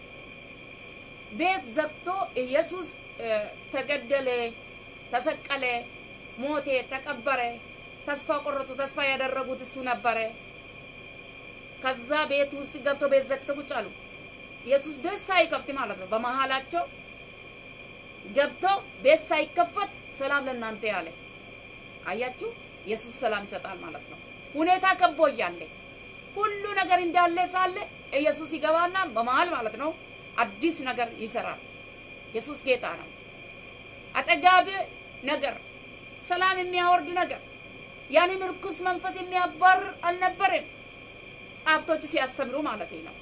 ቤት ዘግቶ ኢየሱስ ተገደለ፣ ተሰቀለ፣ ሞቴ፣ ተቀበረ፣ ተስፋ ቆረጡ። ተስፋ ያደረጉት እሱ ነበረ። ከዛ ቤት ውስጥ ገብቶ ቤት ዘግቶ ቁጭ አሉ። ኢየሱስ ቤት ሳይከፍት ማለት ነው። በመሀላቸው ገብቶ ቤት ሳይከፈት ሰላም ለእናንተ ያለ አያችሁ። ኢየሱስ ሰላም ይሰጣል ማለት ነው። ሁኔታ ከቦ እያለ ሁሉ ነገር እንዳለ ሳለ ኢየሱስ ይገባና በመሀል ማለት ነው አዲስ ነገር ይሰራል። ኢየሱስ ጌታ ነው። አጠጋቢ ነገር፣ ሰላም የሚያወርድ ነገር፣ ያንን ርኩስ መንፈስ የሚያባርር አልነበረም። ጸሐፍቶች ሲያስተምሩ ማለት ነው።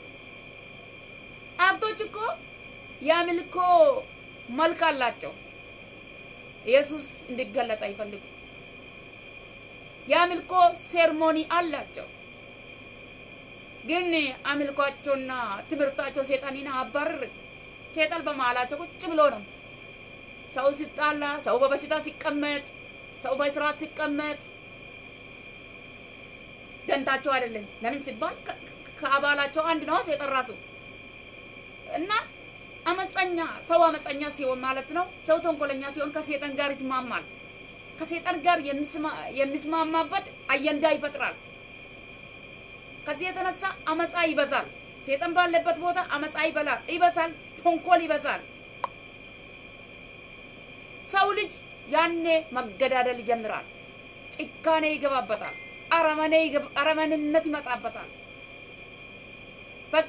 ጸሐፍቶች እኮ የአምልኮ መልክ አላቸው። ኢየሱስ እንዲገለጥ አይፈልጉ። የአምልኮ ሴርሞኒ አላቸው። ግን አምልኳቸውና ትምህርታቸው ሴጣንን አባርር። ሴጣን በመሀላቸው ቁጭ ብሎ ነው። ሰው ሲጣላ፣ ሰው በበሽታ ሲቀመጥ፣ ሰው በስርዓት ሲቀመጥ ደንታቸው አይደለም። ለምን ሲባል ከአባላቸው አንድ ነው ሴጣን ራሱ እና አመፀኛ ሰው አመፀኛ ሲሆን ማለት ነው። ሰው ተንኮለኛ ሲሆን ከሴጣን ጋር ይስማማል። ከሴጣን ጋር የሚስማማበት አጀንዳ ይፈጥራል። ከዚህ የተነሳ አመፃ ይበዛል። ሴጣን ባለበት ቦታ አመፃ ይበላል ይበዛል፣ ተንኮል ይበዛል። ሰው ልጅ ያኔ መገዳደል ይጀምራል። ጭካኔ ይገባበታል። አረመኔነት ይመጣበታል። በቃ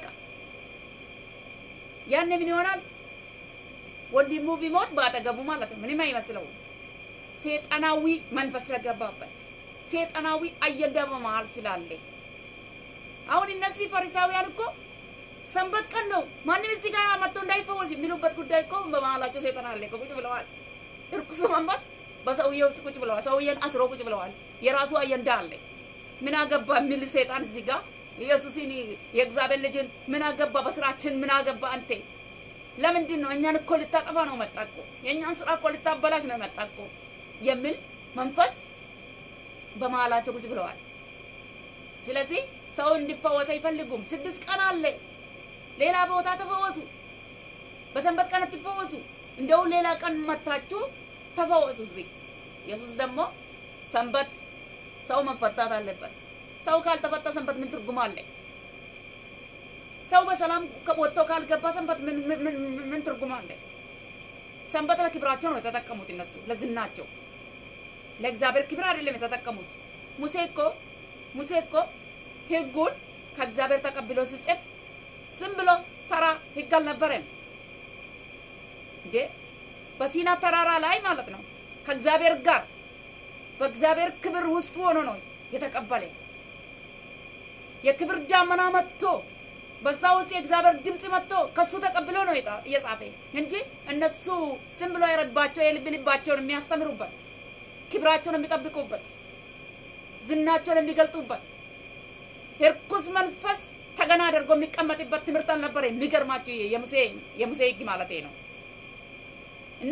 ያኔ ምን ይሆናል? ወንድሙ ቢሞት በአጠገቡ ማለት ነው። ምንም አይመስለውም። ሴጣናዊ መንፈስ ስለገባበት ሴጣናዊ አጀንዳ በመሀል ስላለ አሁን እነዚህ ፈሪሳውያን እኮ ሰንበት ቀን ነው ማንም እዚህ ጋር መጥቶ እንዳይፈወስ የሚሉበት ጉዳይ እኮ በመሀላቸው ሴጣን አለ። ቁጭ ብለዋል። እርኩሱ መንፈስ በሰውዬው ውስጥ ቁጭ ብለዋል። ሰውዬን አስሮ ቁጭ ብለዋል። የራሱ አጀንዳ አለ። ምን አገባ የሚል ሴጣን እዚህ ጋር ኢየሱስን የእግዚአብሔር ልጅን ምን አገባ በስራችን ምን አገባ አንተ ለምንድን ነው እኛን እኮ ልታጠፋ ነው መጣ እኮ የእኛን ስራ እኮ ልታበላሽ ነው መጣ እኮ የሚል መንፈስ በመሀላቸው ቁጭ ብለዋል። ስለዚህ ሰው እንዲፈወስ አይፈልጉም። ስድስት ቀን አለ። ሌላ ቦታ ተፈወሱ። በሰንበት ቀን አትፈወሱ። እንደው ሌላ ቀን መታችሁ ተፈወሱ። እዚህ ኢየሱስ ደግሞ ሰንበት ሰው መፈታት አለበት። ሰው ካልተፈታ ሰንበት ምን ትርጉም አለ? ሰው በሰላም ወጥቶ ካልገባ ሰንበት ምን ትርጉም አለ? ሰንበት ለክብራቸው ነው የተጠቀሙት እነሱ ለዝናቸው፣ ለእግዚአብሔር ክብር አይደለም የተጠቀሙት። ሙሴ እኮ ሙሴ እኮ ህጉን ከእግዚአብሔር ተቀብሎ ሲጽፍ ዝም ብሎ ተራ ህግ አልነበረም እንዴ። በሲና ተራራ ላይ ማለት ነው ከእግዚአብሔር ጋር በእግዚአብሔር ክብር ውስጥ ሆኖ ነው የተቀበለ። የክብር ዳመና መጥቶ በዛ ውስጥ የእግዚአብሔር ድምፅ መጥቶ ከሱ ተቀብሎ ነው እየጻፈ እንጂ እነሱ ዝም ብሎ የረባቸው የልብ ልባቸውን የሚያስተምሩበት ክብራቸውን የሚጠብቁበት ዝናቸውን የሚገልጡበት እርኩስ መንፈስ ተገና አድርጎ የሚቀመጥበት ትምህርት አልነበረ። የሚገርማችሁ የሙሴ የሙሴ ሕግ ማለት ነው እና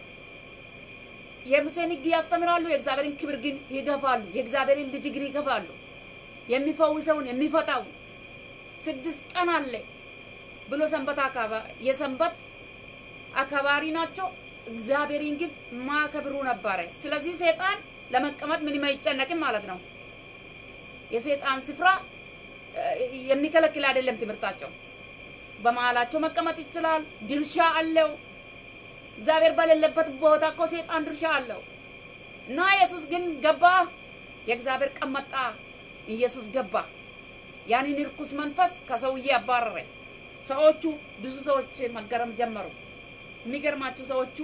የሙሴን ሕግ ያስተምራሉ፣ የእግዚአብሔርን ክብር ግን ይገፋሉ። የእግዚአብሔርን ልጅ ግን ይገፋሉ። የሚፈውሰውን የሚፈታውን ስድስት ቀን አለ ብሎ ሰንበት የሰንበት አካባሪ ናቸው። እግዚአብሔርን ግን ማከብሩ ነበረ። ስለዚህ ሰይጣን ለመቀመጥ ምንም አይጨነቅም ማለት ነው። የሰይጣን ስፍራ የሚከለክል አይደለም። ትምህርታቸው በመሀላቸው መቀመጥ ይችላል። ድርሻ አለው። እግዚአብሔር በሌለበት ቦታ እኮ ሰይጣን ድርሻ አለው እና ኢየሱስ ግን ገባ። የእግዚአብሔር ቀን መጣ። ኢየሱስ ገባ። ያንን ርኩስ መንፈስ ከሰውዬ አባረረ። ሰዎቹ ብዙ ሰዎች መገረም ጀመሩ። የሚገርማችሁ ሰዎቹ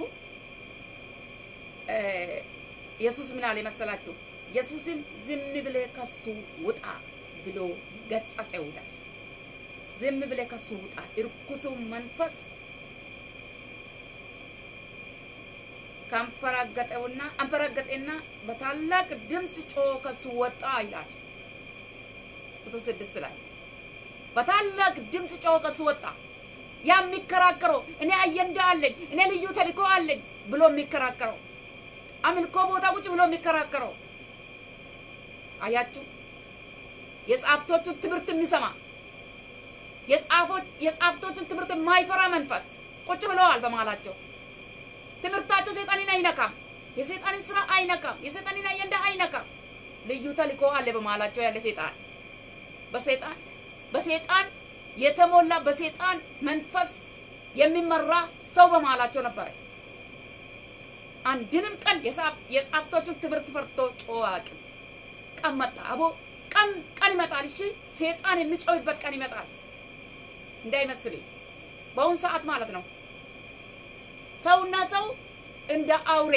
ኢየሱስ ምን አለ መሰላችሁ? ኢየሱስም ዝም ብለህ ከሱ ውጣ ብሎ ገጸጸው ይላል። ዝም ብለህ ከሱ ውጣ። እርኩሱ መንፈስ ካንፈራገጠውና አንፈራገጠና በታላቅ ድምፅ ጮ ከሱ ወጣ ይላል። ቁጥር ስድስት ላይ በታላቅ ድምፅ ጮ ከሱ ወጣ። ያ የሚከራከረው እኔ አጀንዳ አለኝ እኔ ልዩ ተልእኮ አለኝ ብሎ የሚከራከረው አምልኮ ቦታ ቁጭ ብሎ የሚከራከረው አያችሁ፣ የጻፍቶቹን ትምህርት የሚሰማ የጻፍቶቹን ትምህርት የማይፈራ መንፈስ ቁጭ ብለዋል በመሀላቸው። ትምህርታቸው ሰይጣንን አይነካም፣ የሰይጣንን ስራ አይነካም፣ የሰይጣንን አጀንዳ አይነካም። ልዩ ተልእኮ አለ በመሀላቸው ያለ ሰይጣን በሰይጣን በሰይጣን የተሞላ በሰይጣን መንፈስ የሚመራ ሰው በመሀላቸው ነበረ። አንድንም ቀን የጻፍቶቹን ትምህርት ፈርቶ ጮኸ አያውቅም። ቀን መጣ አቦ ቀን ቀን ይመጣል። እሺ ሰይጣን የሚጮህበት ቀን ይመጣል እንዳይመስልኝ በአሁን ሰዓት ማለት ነው። ሰውና ሰው እንደ አውሬ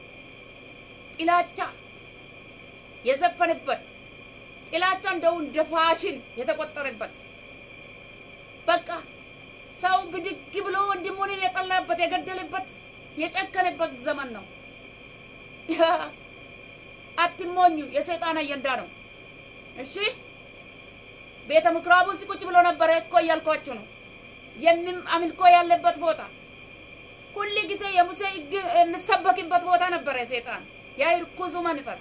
ጥላቻ የዘፈንበት ጥላቻ እንደው እንደ ፋሽን የተቆጠረበት በቃ ሰው ብድግ ብሎ ወንድሙን የጠላበት የገደለበት የጨከነበት ዘመን ነው። አትሞኙ፣ የሰይጣን አጀንዳ ነው። እሺ ቤተ ምኩራብ ውስጥ ቁጭ ብሎ ነበረ እኮ እያልኳችሁ ነው። የሚም አምልኮ ያለበት ቦታ ሁል ጊዜ የሙሴ ሕግ የሚሰበክበት ቦታ ነበረ። ሰይጣን ያ ርኩሱ መንፈስ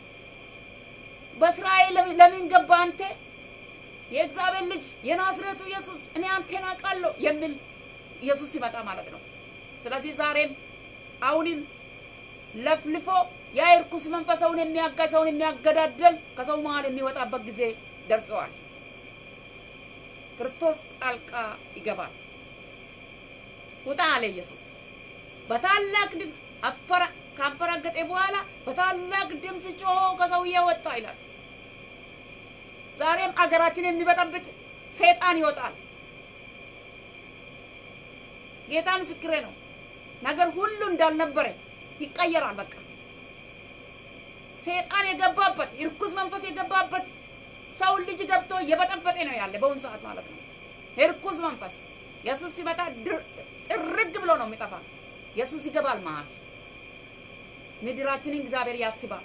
በእስራኤል ለምን ገባ አንተ የእግዚአብሔር ልጅ የናዝሬቱ ኢየሱስ እኔ አንተን አውቃለሁ የሚል ኢየሱስ ሲመጣ ማለት ነው። ስለዚህ ዛሬም አሁንም ለፍልፎ ያ ርኩስ መንፈስ ሰውን የሚያጋጭ ሰውን የሚያገዳደል ከሰው መሀል የሚወጣበት ጊዜ ደርሰዋል። ክርስቶስ ጣልቃ ይገባል። ውጣ አለ ኢየሱስ በታላቅ ድምፅ አፈራ ካንፈራገጠ በኋላ በታላቅ ድምፅ ጮሆ ከሰውዬ ወጣ ይላል። ዛሬም አገራችን የሚበጠብጥ ሰይጣን ይወጣል። ጌታ ምስክሬ ነው። ነገር ሁሉ እንዳልነበረ ይቀየራል። በቃ ሰይጣን የገባበት እርኩስ መንፈስ የገባበት ሰውን ልጅ ገብቶ እየበጠበጠ ነው ያለ በአሁን ሰዓት ማለት ነው። እርኩስ መንፈስ ኢየሱስ ሲመጣ ጥርግ ብሎ ነው የሚጠፋ። ኢየሱስ ይገባል መሀል ምድራችንን እግዚአብሔር ያስባል።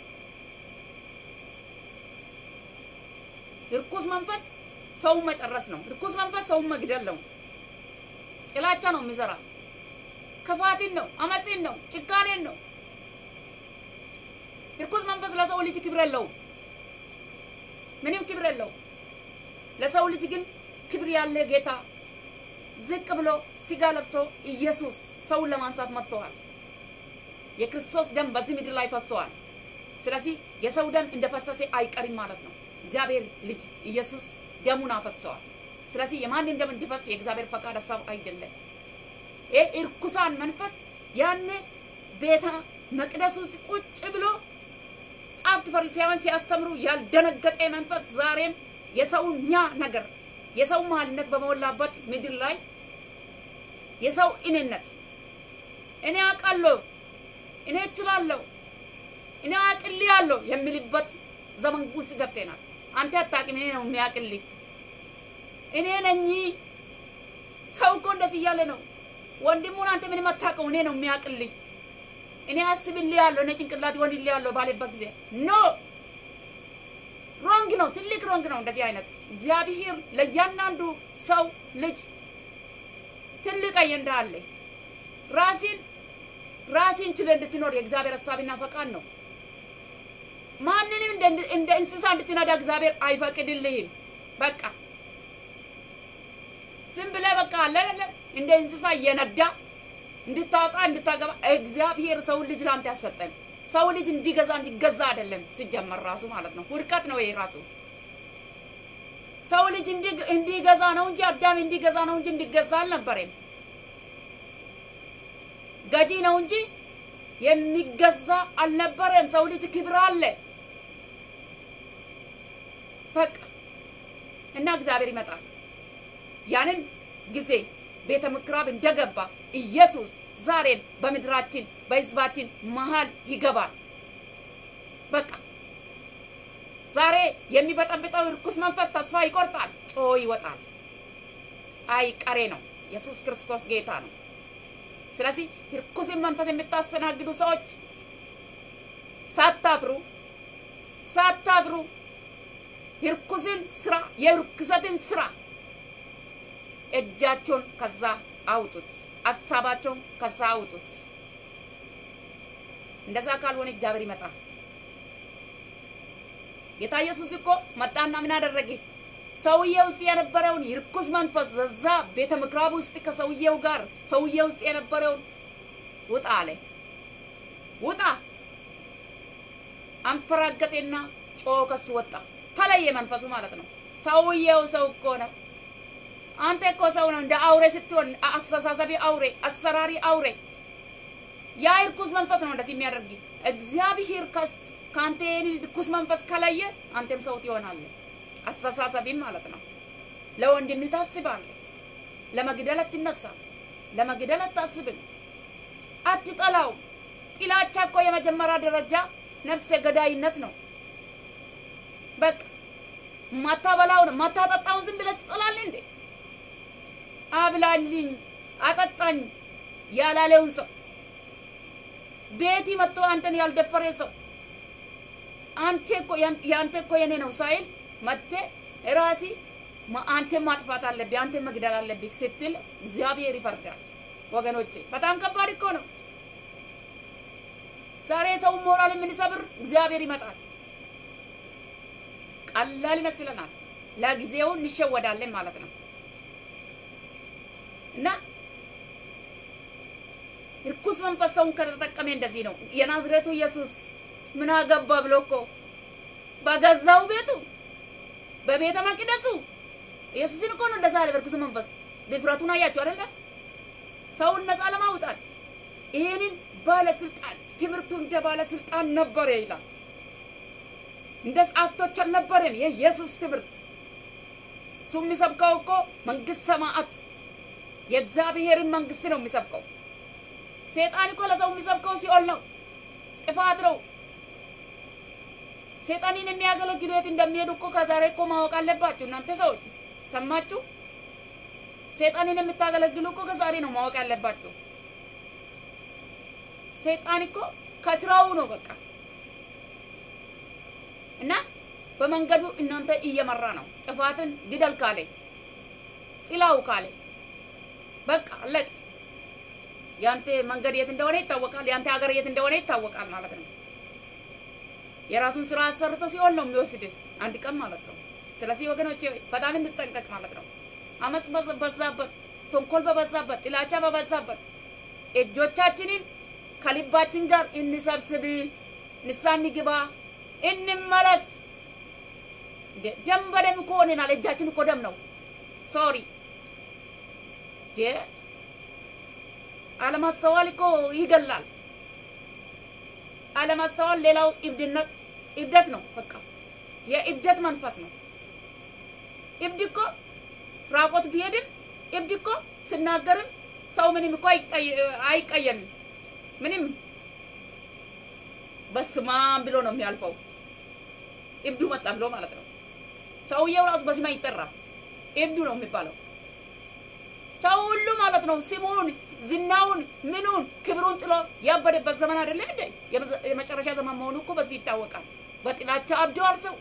እርኩስ መንፈስ ሰውን መጨረስ ነው። እርኩስ መንፈስ ሰውን መግደል ነው። ጥላቻ ነው የሚዘራ ክፋትን ነው፣ አመፅን ነው፣ ጭካኔን ነው። እርኩስ መንፈስ ለሰው ልጅ ክብር የለውም፣ ምንም ክብር የለው። ለሰው ልጅ ግን ክብር ያለ ጌታ ዝቅ ብሎ ስጋ ለብሶ ኢየሱስ ሰውን ለማንሳት መጥተዋል። የክርስቶስ ደም በዚህ ምድር ላይ ፈሰዋል። ስለዚህ የሰው ደም እንደፈሰሰ አይቀርም ማለት ነው። እግዚአብሔር ልጅ ኢየሱስ ደሙን አፈሰዋል። ስለዚህ የማንም ደም እንዲፈስ የእግዚአብሔር ፈቃድ ሀሳብ አይደለም። ይህ እርኩሳን መንፈስ ያኔ ቤተ መቅደስ ውስጥ ቁጭ ብሎ ጻፍት ፈሪሳውያን ሲያስተምሩ ያልደነገጠ መንፈስ ዛሬም የሰውኛ ነገር የሰው መሀልነት በሞላበት ምድር ላይ የሰው እኔነት እኔ አውቃለሁ፣ እኔ እችላለሁ፣ እኔ አቅልያለሁ የሚልበት ዘመን ውስጥ ገብተናል። አንተ አታውቅም፣ እኔ ነው የሚያውቅልኝ። እኔ ነኝ። ሰው እኮ እንደዚህ እያለ ነው ወንድሙን፣ አንተ ምንም አታውቀው፣ እኔ ነው የሚያውቅልኝ። እኔ አስብልህ ያለሁ እኔ ጭንቅላት ይሆንልህ ያለሁ ባለበት ጊዜ ኖ ሮንግ ነው፣ ትልቅ ሮንግ ነው። እንደዚህ አይነት እግዚአብሔር ለእያንዳንዱ ሰው ልጅ ትልቅ አጀንዳ አለ። ራሲን ራሲን ችለ እንድትኖር የእግዚአብሔር ሀሳብና ፈቃድ ነው። ማንንም እንደ እንስሳ እንድትነዳ እግዚአብሔር አይፈቅድልህም። በቃ ዝም ብለህ በቃ አለ እንደ እንስሳ እየነዳ እንድታወጣ እንድታገባ እግዚአብሔር ሰውን ልጅ ለአንተ ያሰጠን ሰው ልጅ እንዲገዛ እንዲገዛ አይደለም ሲጀመር ራሱ ማለት ነው። ውድቀት ነው ይሄ ራሱ። ሰው ልጅ እንዲገዛ ነው እንጂ አዳም እንዲገዛ ነው እንጂ እንዲገዛ አልነበረም። ገጂ ነው እንጂ የሚገዛ አልነበረም። ሰው ልጅ ክብር አለ በቃ እና እግዚአብሔር ይመጣል። ያንን ጊዜ ቤተ ምኩራብ እንደገባ ኢየሱስ ዛሬም በምድራችን በሕዝባችን መሀል ይገባል። በቃ ዛሬ የሚበጠብጠው ርኩስ መንፈስ ተስፋ ይቆርጣል፣ ጮ ይወጣል። አይ ቀሬ ነው። ኢየሱስ ክርስቶስ ጌታ ነው። ስለዚህ ርኩስን መንፈስ የምታስተናግዱ ሰዎች ሳታፍሩ ሳታፍሩ የርኩስን ስራ የርኩሰትን ስራ እጃቸውን ከዛ አውጡት፣ ሀሳባቸውን ከዛ አውጡት። እንደዛ ካልሆነ እግዚአብሔር ይመጣል። ጌታ ኢየሱስ እኮ መጣና ምን አደረገ? ሰውዬ ውስጥ የነበረውን የርኩስ መንፈስ እዛ ቤተ ምኩራብ ውስጥ ከሰውዬው ጋር ሰውዬ ውስጥ የነበረውን ውጣ አለ። ውጣ አንፈራገጤና ጮ ከሱ ወጣ። ተለየ መንፈሱ ማለት ነው። ሰውዬው ሰው እኮ ነው። አንተ እኮ ሰው ነው። እንደ አውሬ ስትሆን አስተሳሰቢ አውሬ፣ አሰራሪ አውሬ። ያ እርኩስ መንፈስ ነው እንደዚህ የሚያደርግ። እግዚአብሔር ከአንተ ይህን እርኩስ መንፈስ ከለየ አንተም ሰው ትሆናለህ። አስተሳሰቢም ማለት ነው። ለወንድም ታስባለህ። ለመግደል አትነሳም። ለመግደል አታስብም። አትጠላውም። ጥላቻ እኮ የመጀመሪያ ደረጃ ነፍሰ ገዳይነት ነው። በቃ ማታበላውን ማታጠጣውን ዝም ብለህ ትጠላለህ እንዴ? አብላልኝ አጠጣኝ ያላለውን ሰው ቤቲ መጥቶ አንተን ያልደፈረ ሰው አንተ እኮ ያንተ እኮ የኔ ነው ሳይል መጥተ ራሲ አንተ ማጥፋት አለብህ አንተ መግደል አለብህ ስትል እግዚአብሔር ይፈርዳል። ወገኖቼ በጣም ከባድ እኮ ነው። ዛሬ ሰው ሞራል የምንሰብር እግዚአብሔር ይመጣል። ቀላል ይመስለናል። ለጊዜው እንሸወዳለን ማለት ነው። እና እርኩስ መንፈስ ሰውን ከተጠቀመ እንደዚህ ነው። የናዝሬቱ ኢየሱስ ምን አገባ ብሎ እኮ በገዛው ቤቱ በቤተ መቅደሱ ኢየሱስን እኮ ነው እንደዛ አለ። በርኩስ መንፈስ ድፍረቱን አያችሁ አይደለ? ሰውን ነፃ ለማውጣት ይሄንን ባለስልጣን ትምህርቱ እንደ ባለስልጣን ነበረ ይላል። እንደ ጸሐፍቶች አልነበረም። የኢየሱስ ትምህርት እሱ የሚሰብከው እኮ መንግስት ሰማዓት የእግዚአብሔርን መንግስት ነው የሚሰብከው። ሴጣን እኮ ለሰው የሚሰብከው ሲኦል ነው፣ ጥፋት ነው። ሴጣንን የሚያገለግሉ የት እንደሚሄዱ እኮ ከዛሬ እኮ ማወቅ አለባችሁ እናንተ ሰዎች። ሰማችሁ? ሴጣንን የምታገለግሉ እኮ ከዛሬ ነው ማወቅ ያለባችሁ። ሴጣን እኮ ከስራው ነው በቃ እና በመንገዱ እናንተ እየመራ ነው። ጥፋትን ግደል ካለ ጥላው ካለ በቃ አለቀ። ያንተ መንገድ የት እንደሆነ ይታወቃል። ያንተ ሀገር የት እንደሆነ ይታወቃል ማለት ነው። የራሱን ስራ አሰርቶ ሲሆን ነው የሚወስድ አንድ ቀን ማለት ነው። ስለዚህ ወገኖቼ በጣም እንጠንቀቅ ማለት ነው። አመፅ በበዛበት፣ ተንኮል በበዛበት፣ ጥላቻ በበዛበት እጆቻችንን ከልባችን ጋር እንሰብስብ፣ ንስሐ እንግባ፣ እንመለስ። ደም በደም እኮ ሆነናል። እጃችን እኮ ደም ነው። ሶሪ አለማስተዋል እኮ ይገላል። አለማስተዋል ሌላው እብድነት እብደት ነው። በቃ የእብደት መንፈስ ነው። እብድ እኮ ራቆት ቢሄድም እብድ እኮ ስናገርም ሰው ምንም እኮ አይቀየምም። ምንም በስማም ብሎ ነው የሚያልፈው። እብዱ መጣ ብሎ ማለት ነው። ሰውየው ራሱ በስም አይጠራም፣ እብዱ ነው የሚባለው። ሰው ሁሉ ማለት ነው ስሙን፣ ዝናውን፣ ምኑን፣ ክብሩን ጥሎ ያበደበት ዘመን አይደለ እንዴ? የመጨረሻ ዘመን መሆኑ እኮ በዚህ ይታወቃል። በጥላቻ አብደዋል። ሰው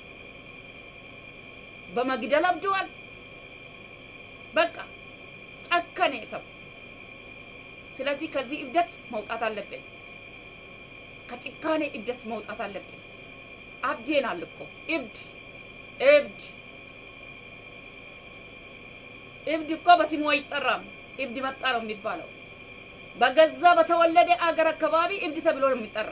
በመግደል አብደዋል። በቃ ጨከኔ ሰው። ስለዚህ ከዚህ እብደት መውጣት አለብን። ከጭካኔ እብደት መውጣት አለብን። አብዴናል እኮ እብድ እብድ እብድ እኮ በስሙ አይጠራም። እብድ መጣ ነው የሚባለው። በገዛ በተወለደ አገር አካባቢ እብድ ተብሎ ነው የሚጠራ።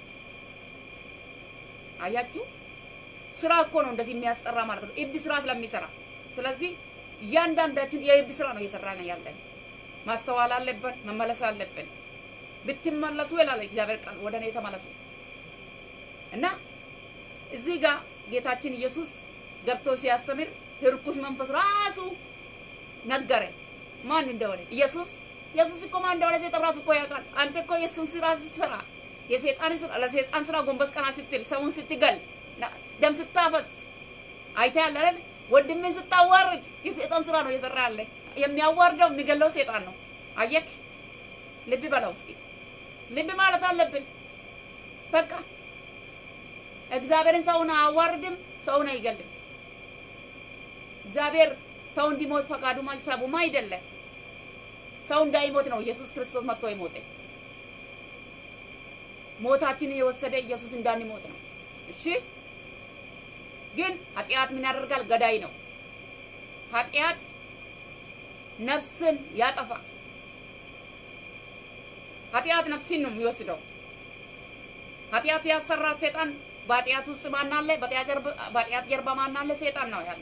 አያችሁ፣ ስራ እኮ ነው እንደዚህ የሚያስጠራ ማለት ነው፣ እብድ ስራ ስለሚሰራ። ስለዚህ እያንዳንዳችን የእብድ ስራ ነው እየሰራ ነው ያለን። ማስተዋል አለብን፣ መመለስ አለብን። ብትመለሱ ይላል እግዚአብሔር ቃል፣ ወደ እኔ ተመለሱ እና እዚህ ጋር ጌታችን ኢየሱስ ገብቶ ሲያስተምር ርኩስ መንፈስ ራሱ ነገረ ማን እንደሆነ ኢየሱስ ኢየሱስ እኮ ማን እንደሆነ ሰይጣን ራሱ እኮ ያውቃል። አንተ እኮ የእሱን ስራ ስትሰራ የሰይጣን ስራ ለሰይጣን ስራ ጎንበስ ቀና ስትል ሰውን ስትገል ደም ስታፈስ አይተሃል አይደል? ወንድምን ስታዋርድ የሰይጣን ስራ ነው እየሰራ ያለ። የሚያዋርደው የሚገለው ሰይጣን ነው። አየክ? ልብ በለው እስኪ ልብ ማለት አለብን። በቃ እግዚአብሔርን ሰውን አያዋርድም፣ ሰውን አይገልም። እግዚአብሔር ሰው እንዲሞት ፈቃዱም ሀሳቡም አይደለም። ሰው እንዳይሞት ነው ኢየሱስ ክርስቶስ መጥቶ የሞተ። ሞታችንን የወሰደ ኢየሱስ እንዳንሞት ነው። እሺ፣ ግን ኃጢአት ምን ያደርጋል? ገዳይ ነው። ኃጢአት ነፍስን ያጠፋል። ኃጢአት ነፍስን ነው የሚወስደው። ኃጢአት ያሰራል ሰይጣን። በኃጢአት ውስጥ ማን አለ? በኃጢአት ጀርባ ማን አለ? ሰይጣን ነው ያለ።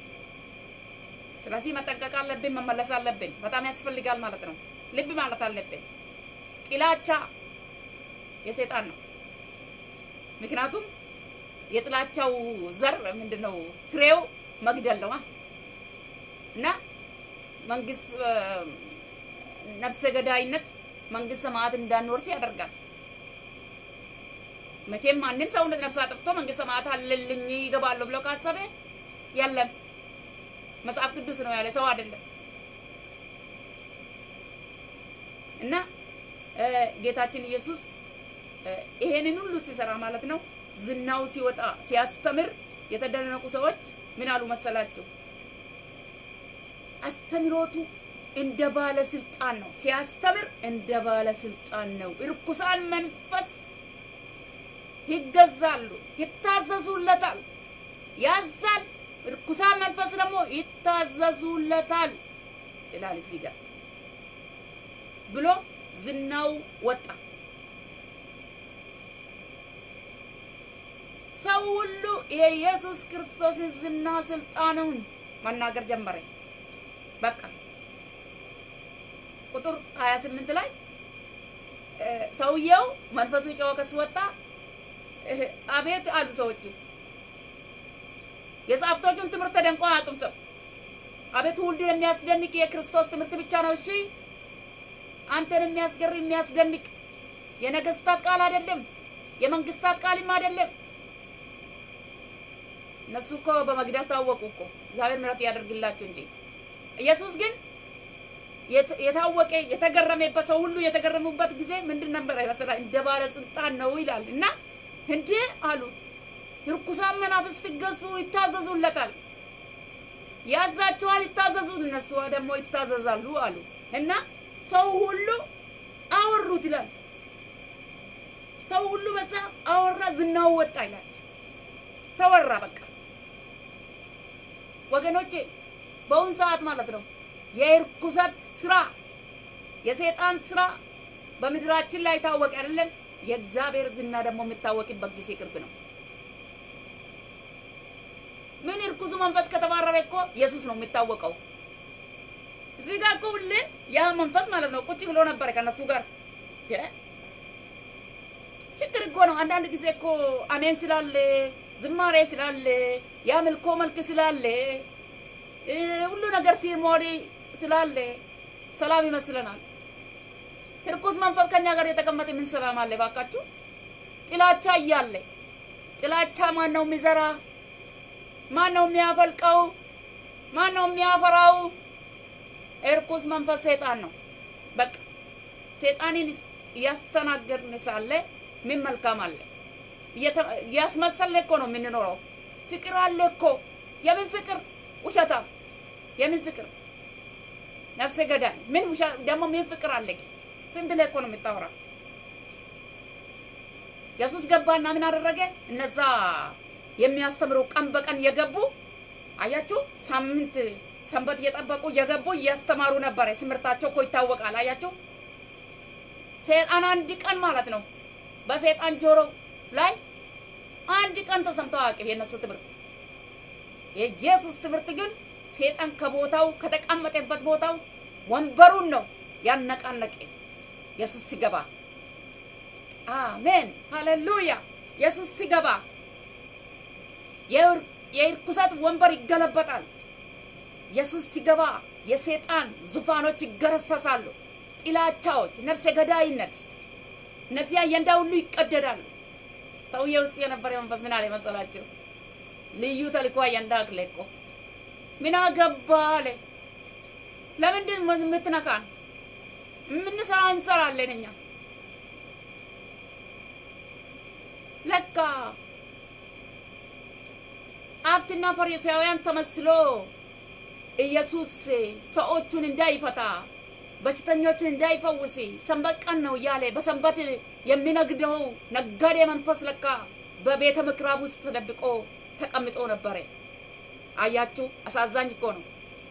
ስለዚህ መጠንቀቅ አለብን፣ መመለስ አለብን። በጣም ያስፈልጋል ማለት ነው። ልብ ማለት አለብን። ጥላቻ የሰይጣን ነው። ምክንያቱም የጥላቻው ዘር ምንድን ነው? ፍሬው መግደል ነው እና መንግስት ነፍሰ ገዳይነት መንግስት ሰማያት እንዳንወርስ ያደርጋል። መቼም ማንም ሰው ነፍስ አጥፍቶ መንግስት ሰማያት አለልኝ ይገባለሁ ብሎ ካሰበ የለም። መጽሐፍ ቅዱስ ነው ያለ፣ ሰው አይደለም። እና ጌታችን ኢየሱስ ይሄንን ሁሉ ሲሰራ ማለት ነው ዝናው ሲወጣ ሲያስተምር የተደነቁ ሰዎች ምን አሉ መሰላችሁ? አስተምሮቱ እንደ ባለስልጣን ነው። ሲያስተምር እንደ ባለስልጣን ነው። እርኩሳን መንፈስ ይገዛሉ፣ ይታዘዙለታል፣ ያዛል። እርኩሳን መንፈስ ደግሞ ይታዘዙለታል ይላል እዚህ ጋር ብሎ ዝናው ወጣ። ሰው ሁሉ የኢየሱስ ክርስቶስን ዝና ስልጣኑን መናገር ጀመረ። በቃ ቁጥር 28 ላይ ሰውየው መንፈሱ ጨዋ ከስወጣ አቤት አሉ ሰዎቹ። የጸሐፍቶቹን ትምህርት ተደንቆ አያውቅም ሰው። አቤት ሁሉ የሚያስደንቅ የክርስቶስ ትምህርት ብቻ ነው። እሺ አንተን የሚያስገርም የሚያስደንቅ የነገስታት ቃል አይደለም፣ የመንግስታት ቃልም አይደለም። እነሱ እኮ በመግደል ታወቁ እኮ እግዚአብሔር ምሕረት ያደርግላቸው እንጂ ኢየሱስ ግን የታወቀ የተገረመበት ሰው ሁሉ የተገረሙበት ጊዜ ምንድን ነበረ ይመስላል? እንደ ባለስልጣን ነው ይላል። እና እንዴ አሉ ርኩሳን መናፍስት ይገዙ ይታዘዙለታል፣ ያዛቸዋል፣ ይታዘዙ፣ እነሱ ደግሞ ይታዘዛሉ አሉ። እና ሰው ሁሉ አወሩት ይላል። ሰው ሁሉ በዛ አወራ፣ ዝናው ወጣ ይላል። ተወራ በቃ ወገኖቼ፣ በአሁን ሰዓት ማለት ነው የእርኩሰት ስራ የሰይጣን ስራ በምድራችን ላይ ታወቀ አይደለም። የእግዚአብሔር ዝና ደግሞ የሚታወቅበት ጊዜ ቅርብ ነው። ምን እርኩሱ መንፈስ ከተባረረ እኮ ኢየሱስ ነው የሚታወቀው። እዚህ ጋር እኮ ሁሌ ያ መንፈስ ማለት ነው ቁጭ ብሎ ነበረ ከነሱ ጋር። ችግር እኮ ነው። አንዳንድ ጊዜ እኮ አሜን ስላለ ዝማሬ ስላለ የአምልኮ መልክ ስላለ ሁሉ ነገር ሲሞሪ ስላለ ሰላም ይመስለናል። እርኩስ መንፈስ ከኛ ጋር የተቀመጠ ምን ሰላም አለ? ባካችሁ ጥላቻ እያለ ጥላቻ ማን ነው የሚዘራ? ማን ነው የሚያፈልቀው? ማን ነው የሚያፈራው? እርኩስ መንፈስ ሰይጣን ነው። በቃ ሰይጣንን እያስተናገድን ሳለ ምን መልካም አለ? እያስመሰልን እኮ ነው የምንኖረው። ፍቅር አለ እኮ። የምን ፍቅር? ውሸታም። የምን ፍቅር? ነፍሰ ገዳይ። ምን ደግሞ ምን ፍቅር አለ? ዝም ብለህ እኮ ነው የምታወራ። ኢየሱስ ገባና ምን አደረገ? እነዛ የሚያስተምሩ ቀን በቀን የገቡ አያችሁ፣ ሳምንት ሰንበት እየጠበቁ የገቡ እያስተማሩ ነበረ። ትምህርታቸው እኮ ይታወቃል። አያችሁ፣ ሰይጣን አንድ ቀን ማለት ነው በሰይጣን ጆሮ ላይ አንድ ቀን ተሰምቶ አያውቅም የእነሱ ትምህርት። የኢየሱስ ትምህርት ግን ሰይጣን ከቦታው ከተቀመጠበት ቦታው ወንበሩን ነው ያነቃነቀ ኢየሱስ ሲገባ። አሜን ሃሌሉያ። ኢየሱስ ሲገባ የርኩሰት ወንበር ይገለበጣል። ኢየሱስ ሲገባ የሰይጣን ዙፋኖች ይገረሰሳሉ። ጥላቻዎች፣ ነፍሰ ገዳይነት፣ እነዚህ አጀንዳ ሁሉ ይቀደዳሉ። ሰውዬ ውስጥ የነበረ መንፈስ ምን አለ መሰላችሁ? ልዩ ተልእኮ አጀንዳ አለ እኮ ምን አገባ አለ። ለምንድን የምትነካን? የምንሰራ እንሰራለን እኛ ለካ ጸሐፍትና ፈሪሳውያን ተመስሎ ኢየሱስ ሰዎቹን እንዳይፈታ በሽተኞቹን እንዳይፈውስ ሰንበት ቀን ነው እያለ በሰንበት የሚነግደው ነጋዴ መንፈስ ለካ በቤተ ምክራብ ውስጥ ተደብቆ ተቀምጦ ነበረ። አያችሁ፣ አሳዛኝ እኮ ነው።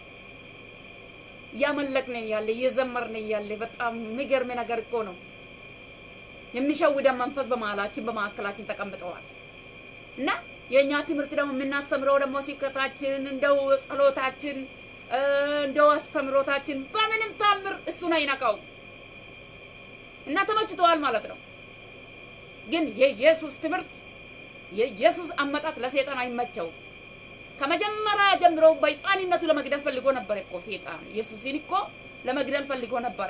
እያመለክን እያለ እየዘመርን እያለ በጣም የሚገርም ነገር እኮ ነው። የሚሸውደን መንፈስ በመሀላችን በማዕከላችን ተቀምጠዋል እና የእኛ ትምህርት ደግሞ የምናስተምረው ደግሞ ስብከታችን እንደው ጸሎታችን እንደው አስተምሮታችን በምንም ታምር እሱን አይነካው እና ተመችተዋል ማለት ነው። ግን የኢየሱስ ትምህርት የኢየሱስ አመጣት ለሰይጣን አይመቸው። ከመጀመሪያ ጀምሮ በሕፃንነቱ ለመግደል ፈልጎ ነበር እኮ ሰይጣን ኢየሱስን እኮ ለመግደል ፈልጎ ነበረ፣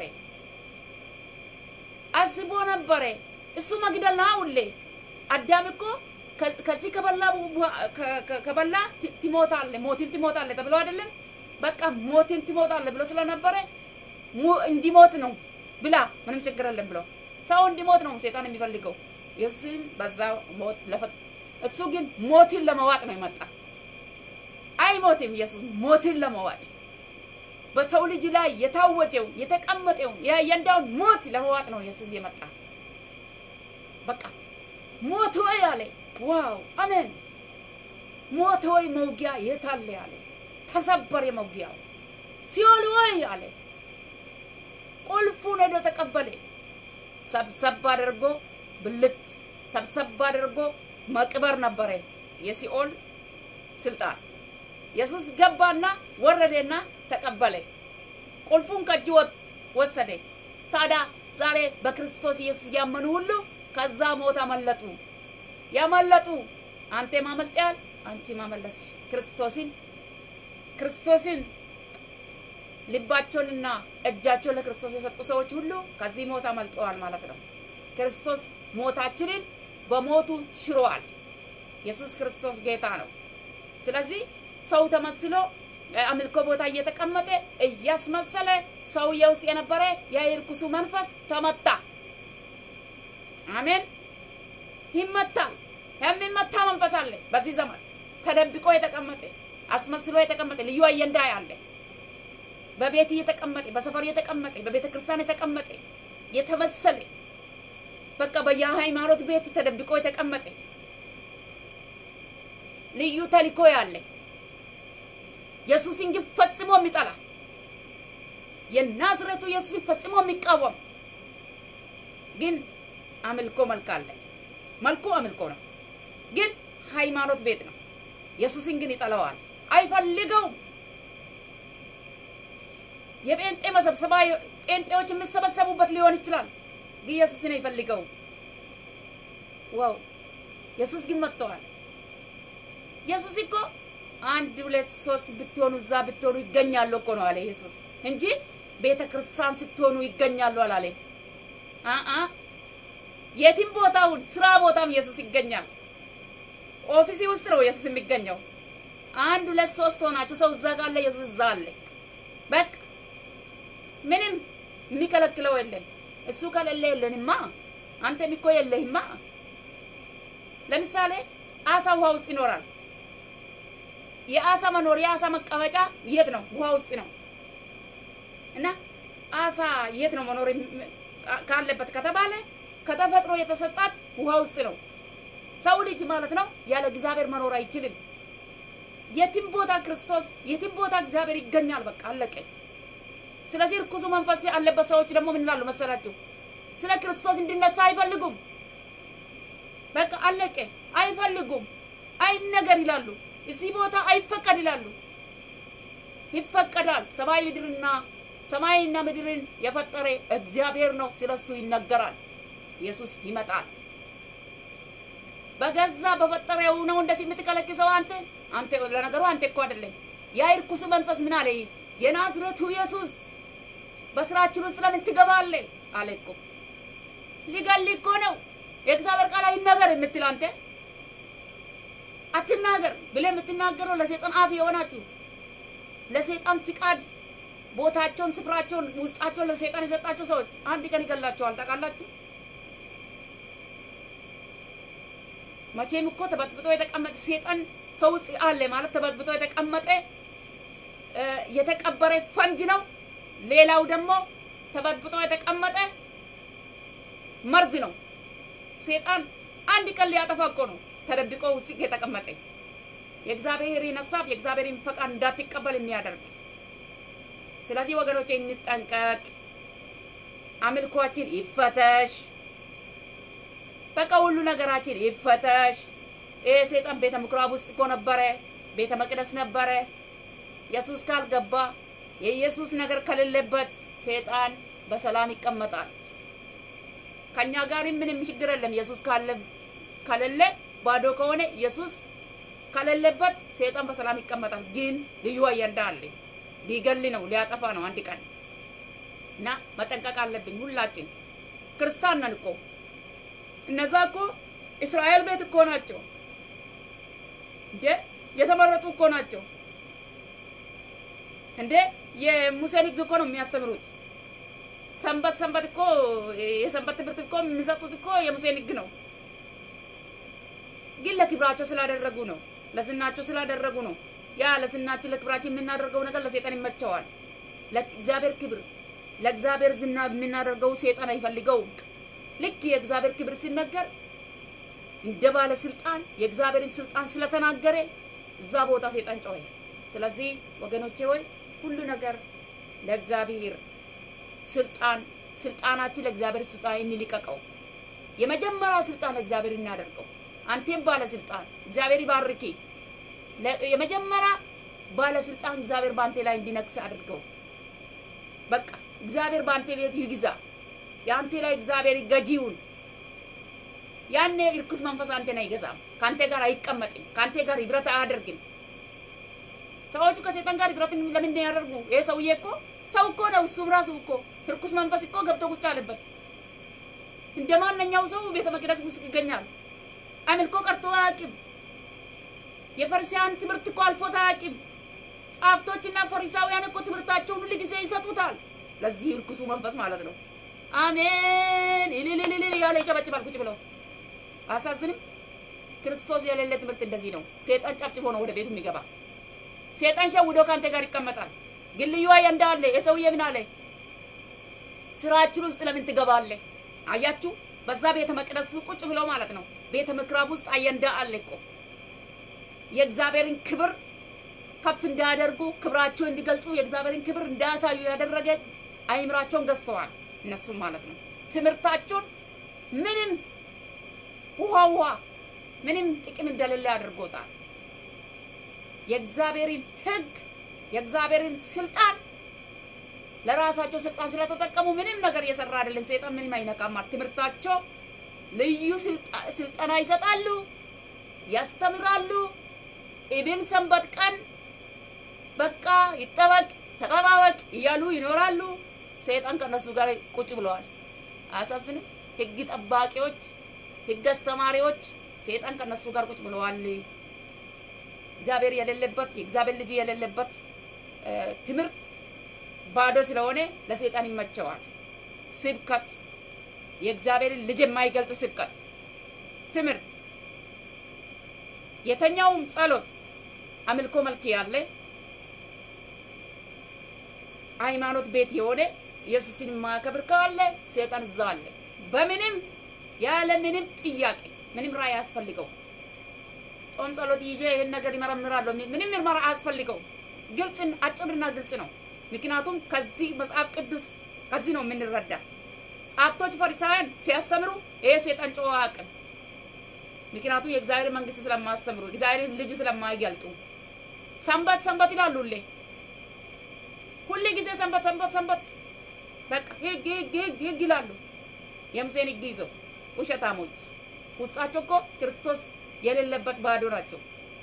አስቦ ነበረ። እሱ መግደል ነው ሁሌ አዳም እኮ ከዚህ ከበላ ከበላ ትሞታለህ፣ ሞትን ትሞታለህ ተብሎ አይደለም? በቃ ሞትን ትሞታለህ ብሎ ስለነበረ እንዲሞት ነው ብላ ምንም ችግር የለም ብሎ ሰው እንዲሞት ነው ሰይጣን የሚፈልገው። ኢየሱስም በዛ ሞት ለፈት እሱ ግን ሞትን ለመዋጥ ነው የመጣ። አይሞትም ኢየሱስ ሞትን ለመዋጥ በሰው ልጅ ላይ የታወጀውን የተቀመጠውን የእያንዳንዱን ሞት ለመዋጥ ነው ኢየሱስ የመጣ። በቃ ሞት ሆይ አለ። ዋው አሜን። ሞት ሆይ መውጊያ የት አለ አለ። ተሰበረ መውጊያው። ሲኦል ሆይ አለ። ቁልፉን ሄዶ ተቀበለ። ሰብሰብ አድርጎ ብልት ሰብሰብ አድርጎ መቅበር ነበረ የሲኦል ስልጣን። ኢየሱስ ገባና ወረደና ተቀበለ። ቁልፉን ከእጁ ወሰደ። ታዲያ ዛሬ በክርስቶስ ኢየሱስ ያመኑ ሁሉ ከዛ ሞት አመለጡ። ያመለጡ አንተ ማመልጠያል፣ አንቺ ማመለጥሽ ክርስቶስን ክርስቶስን ልባቸውንና እጃቸውን ለክርስቶስ የሰጡ ሰዎች ሁሉ ከዚህ ሞት አመልጠዋል ማለት ነው። ክርስቶስ ሞታችንን በሞቱ ሽሯል። ኢየሱስ ክርስቶስ ጌታ ነው። ስለዚህ ሰው ተመስሎ አምልኮ ቦታ እየተቀመጠ እያስመሰለ ሰውዬ ውስጥ የነበረ የርኩሱ መንፈስ ተመታ። አሜን። ይመታል። የሚመታ መንፈስ አለ በዚህ ዘመን ተደብቆ የተቀመጠ አስመስሎ የተቀመጠ ልዩ አጀንዳ ያለ በቤት የተቀመጠ በሰፈር የተቀመጠ በቤተ ክርስቲያን የተቀመጠ የተመሰለ በቃ በየሃይማኖት ቤት ተደብቆ የተቀመጠ ልዩ ተልእኮ ያለ ኢየሱስን ግን ፈጽሞ የሚጠላ የናዝሬቱ ኢየሱስን ፈጽሞ የሚቃወም ግን አምልኮ መልክ አለ። መልኩ አምልኮ ነው፣ ግን ሃይማኖት ቤት ነው። ኢየሱስን ግን ይጠላዋል፣ አይፈልገውም። የጴንጤ መሰብሰባ ጴንጤዎች የሚሰበሰቡበት ሊሆን ይችላል፣ ግን ኢየሱስን አይፈልገውም። ዋው! ኢየሱስ ግን መጥተዋል። ኢየሱስ እኮ አንድ ሁለት ሶስት ብትሆኑ እዛ ብትሆኑ ይገኛሉ እኮ ነው አለ ኢየሱስ እንጂ ቤተ ክርስቲያን ስትሆኑ ይገኛሉ አላለም። አአ የትም ቦታውን ስራ ቦታም ኢየሱስ ይገኛል። ኦፊሲ ውስጥ ነው ኢየሱስ የሚገኘው። አንድ ሁለት ሶስት ሆናችሁ ሰው እዛ ጋር አለ፣ ኢየሱስ እዛ አለ። በቃ ምንም የሚከለክለው የለም። እሱ ከሌለ የለንማ። አንተም እኮ የለህማ። ለምሳሌ አሳ ውሃ ውስጥ ይኖራል። የአሳ መኖር የአሳ መቀመጫ የት ነው? ውሃ ውስጥ ነው። እና አሳ የት ነው መኖር ካለበት ከተባለ ከተፈጥሮ የተሰጣት ውሃ ውስጥ ነው። ሰው ልጅ ማለት ነው ያለ እግዚአብሔር መኖር አይችልም። የትም ቦታ ክርስቶስ፣ የትም ቦታ እግዚአብሔር ይገኛል። በቃ አለቀ። ስለዚህ ርኩሱ መንፈስ ያለበት ሰዎች ደግሞ ምን ይላሉ መሰላችሁ? ስለ ክርስቶስ እንዲነሳ አይፈልጉም። በቃ አለቀ። አይፈልጉም። አይነገር ይላሉ። እዚህ ቦታ አይፈቀድ ይላሉ። ይፈቀዳል። ሰማይ ምድርና ሰማይና ምድርን የፈጠረ እግዚአብሔር ነው። ስለሱ ይነገራል። ኢየሱስ ይመጣል። በገዛ በፈጠረው ነው እንደዚህ የምትከለክሰው አንተ አንተ ለነገሩ አንተ እኮ አይደለም ያ ርኩስ መንፈስ ምን አለ? የናዝሬቱ ኢየሱስ በስራችን ውስጥ ለምን ትገባለህ አለ እኮ። ሊገል እኮ ነው። የእግዚአብሔር ቃል አይናገር የምትል አንተ አትናገር ብለህ የምትናገረው ለሰይጣን አፍ የሆናችሁ ለሰይጣን ፍቃድ ቦታቸውን፣ ስፍራቸውን፣ ውስጣቸውን ለሰይጣን የሰጣቸው ሰዎች አንድ ቀን ይገላቸዋል። ታውቃላችሁ? መቼም እኮ ተበጥብጦ የተቀመጠ ሰይጣን ሰው ውስጥ አለ ማለት ተበጥብጦ የተቀመጠ የተቀበረ ፈንጅ ነው። ሌላው ደግሞ ተበጥብጦ የተቀመጠ መርዝ ነው። ሰይጣን አንድ ቀን ሊያጠፋ እኮ ነው ተደብቆ ውስጥ የተቀመጠ የእግዚአብሔርን ሀሳብ የእግዚአብሔርን ፈቃድ እንዳትቀበል የሚያደርግ። ስለዚህ ወገኖቼ እንጠንቀቅ፣ አምልኮችን ይፈተሽ፣ በቃ ሁሉ ነገራችን ይፈተሽ። ይሄ ሰይጣን ቤተ ምኩራብ ውስጥ እኮ ነበረ፣ ቤተ መቅደስ ነበረ። ኢየሱስ ካልገባ የኢየሱስ ነገር ከሌለበት ሰይጣን በሰላም ይቀመጣል። ከኛ ጋር ምንም ችግር የለም። ኢየሱስ ካለ ከሌለ ባዶ ከሆነ ኢየሱስ ከሌለበት ሰይጣን በሰላም ይቀመጣል። ግን ልዩ አጀንዳ አለ። ሊገል ነው፣ ሊያጠፋ ነው አንድ ቀን እና መጠንቀቅ አለብኝ። ሁላችን ክርስቲያን ነን እኮ እነዛ እኮ እስራኤል ቤት እኮ ናቸው እንዴ የተመረጡ እኮ ናቸው እንዴ የሙሴን ሕግ እኮ ነው የሚያስተምሩት። ሰንበት ሰንበት እኮ የሰንበት ትምህርት እኮ የሚሰጡት እኮ የሙሴን ሕግ ነው። ግን ለክብራቸው ስላደረጉ ነው፣ ለዝናቸው ስላደረጉ ነው። ያ ለዝናችን ለክብራችን የምናደርገው ነገር ለሰይጣን ይመቸዋል። ለእግዚአብሔር ክብር ለእግዚአብሔር ዝና የምናደርገው ሰይጣን አይፈልገውም። ልክ የእግዚአብሔር ክብር ሲነገር እንደ ባለስልጣን የእግዚአብሔርን ስልጣን ስለተናገረ እዛ ቦታ ሰይጣን ጮኸ። ስለዚህ ወገኖቼ ሆይ ሁሉ ነገር ለእግዚአብሔር ስልጣን ስልጣናችን ለእግዚአብሔር ስልጣን እንልቀቀው። የመጀመሪያው ስልጣን እግዚአብሔር እናደርገው። አንቴም ባለስልጣን እግዚአብሔር ይባርኪ። የመጀመሪያ ባለስልጣን እግዚአብሔር በአንቴ ላይ እንዲነግስ አድርገው። በቃ እግዚአብሔር በአንቴ ቤት ይግዛ። የአንቴ ላይ እግዚአብሔር ገዢውን ያኔ እርኩስ መንፈስ አንቴን አይገዛም። ከአንቴ ጋር አይቀመጥም። ከአንቴ ጋር ህብረት አያደርግም። ሰዎቹ ከሴጣን ጋር ህብረት ለምን ያደርጉ? ይሄ ሰውዬ እኮ ሰው እኮ ነው። እሱም ራሱ እኮ እርኩስ መንፈስ እኮ ገብቶ ቁጭ አለበት። እንደ ማንኛው ሰው ቤተ መቅደስ ውስጥ ይገኛል። አምልኮ ቀርቶ አያውቅም። የፈሪሳውያን ትምህርት እኮ አልፎት አያውቅም። ጻፍቶችና ፈሪሳውያን እኮ ትምህርታቸውን ሁሉ ጊዜ ይሰጡታል። ለዚህ እርኩሱ መንፈስ ማለት ነው። አሜን ኢሊሊሊሊ ያለ ይጨበጭባል ቁጭ ብለው አሳዝንም። ክርስቶስ የሌለ ትምህርት እንደዚህ ነው። ሴጣን ጨብጭቦ ነው ወደ ቤቱ የሚገባ። ሴጣን ሸውዶ ከአንተ ጋር ይቀመጣል። ግን ልዩ አጀንዳ አለ። የሰውዬ ምን አለ? ስራችን ውስጥ ለምን ትገባለህ? አያችሁ፣ በዛ ቤተ መቅደስ ቁጭ ብሎ ማለት ነው። ቤተ ምክራብ ውስጥ አጀንዳ አለ እኮ የእግዚአብሔርን ክብር ከፍ እንዳያደርጉ ክብራቸውን እንዲገልጹ የእግዚአብሔርን ክብር እንዳያሳዩ ያደረገ አይምራቸውን ገዝተዋል። እነሱም ማለት ነው ትምህርታቸውን ምንም ውሃ ውሃ ምንም ጥቅም እንደሌለ አድርጎታል። የእግዚአብሔርን ሕግ የእግዚአብሔርን ስልጣን ለራሳቸው ስልጣን ስለተጠቀሙ ምንም ነገር እየሰራ አይደለም። ሰይጣን ምንም አይነካማል። ትምህርታቸው ልዩ ስልጠና ይሰጣሉ፣ ያስተምራሉ። ኢብን ሰንበት ቀን በቃ ይጠበቅ ተጠባበቅ እያሉ ይኖራሉ። ሰይጣን ከነሱ ጋር ቁጭ ብለዋል። አያሳዝንም? ህግ ጠባቂዎች፣ ህግ አስተማሪዎች ሰይጣን ከነሱ ጋር ቁጭ ብለዋል። እግዚአብሔር የሌለበት የእግዚአብሔር ልጅ የሌለበት ትምህርት ባዶ ስለሆነ ለሰይጣን ይመቸዋል። ስብከት የእግዚአብሔርን ልጅ የማይገልጥ ስብከት ትምህርት የተኛውም ጸሎት አምልኮ መልክ ያለ ሃይማኖት ቤት የሆነ ኢየሱስን የማያከብር ካለ ሰይጣን እዛ አለ። በምንም ያለ ምንም ጥያቄ ምንም ራእይ አያስፈልገው። ጾም ጸሎት ይዤ ይህን ነገር ይመረምራለሁ። ምንም ምርመራ አያስፈልገው። ግልጽ አጭርና ግልጽ ነው። ምክንያቱም ከዚህ መጽሐፍ ቅዱስ ከዚህ ነው የምንረዳ። ጸሐፍቶች ፈሪሳውያን ሲያስተምሩ ይሄ ሰይጣን ጨዋ አቅም ምክንያቱም የእግዚአብሔር መንግስት ስለማያስተምሩ እግዚአብሔር ልጅ ስለማይገልጡ ሰንበት ሰንበት ይላሉ። ሁሌ ሁሌ ጊዜ ሰንበት ሰንበት ሰንበት በቃ ህግ ህግ ህግ ህግ ይላሉ። የሙሴን ህግ ይዘው ውሸታሞች። ውስጣቸው እኮ ክርስቶስ የሌለበት ባዶ ናቸው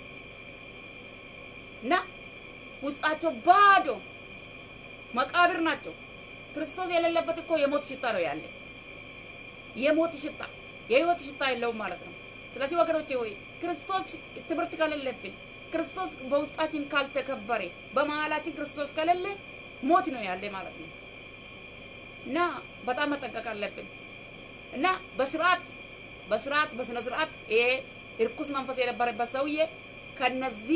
እና ውስጣቸው ባዶ መቃብር ናቸው። ክርስቶስ የሌለበት እኮ የሞት ሽታ ነው ያለ። የሞት ሽታ የህይወት ሽታ የለውም ማለት ነው። ስለዚህ ወገኖቼ ሆይ ክርስቶስ ትምህርት ከሌለብን፣ ክርስቶስ በውስጣችን ካልተከበረ፣ በመሀላችን ክርስቶስ ከሌለ ሞት ነው ያለ ማለት ነው እና በጣም መጠንቀቅ አለብን እና በስርዓት በስርዓት በስነ ስርዓት ይሄ እርኩስ መንፈስ የነበረበት ሰውዬ ከነዚህ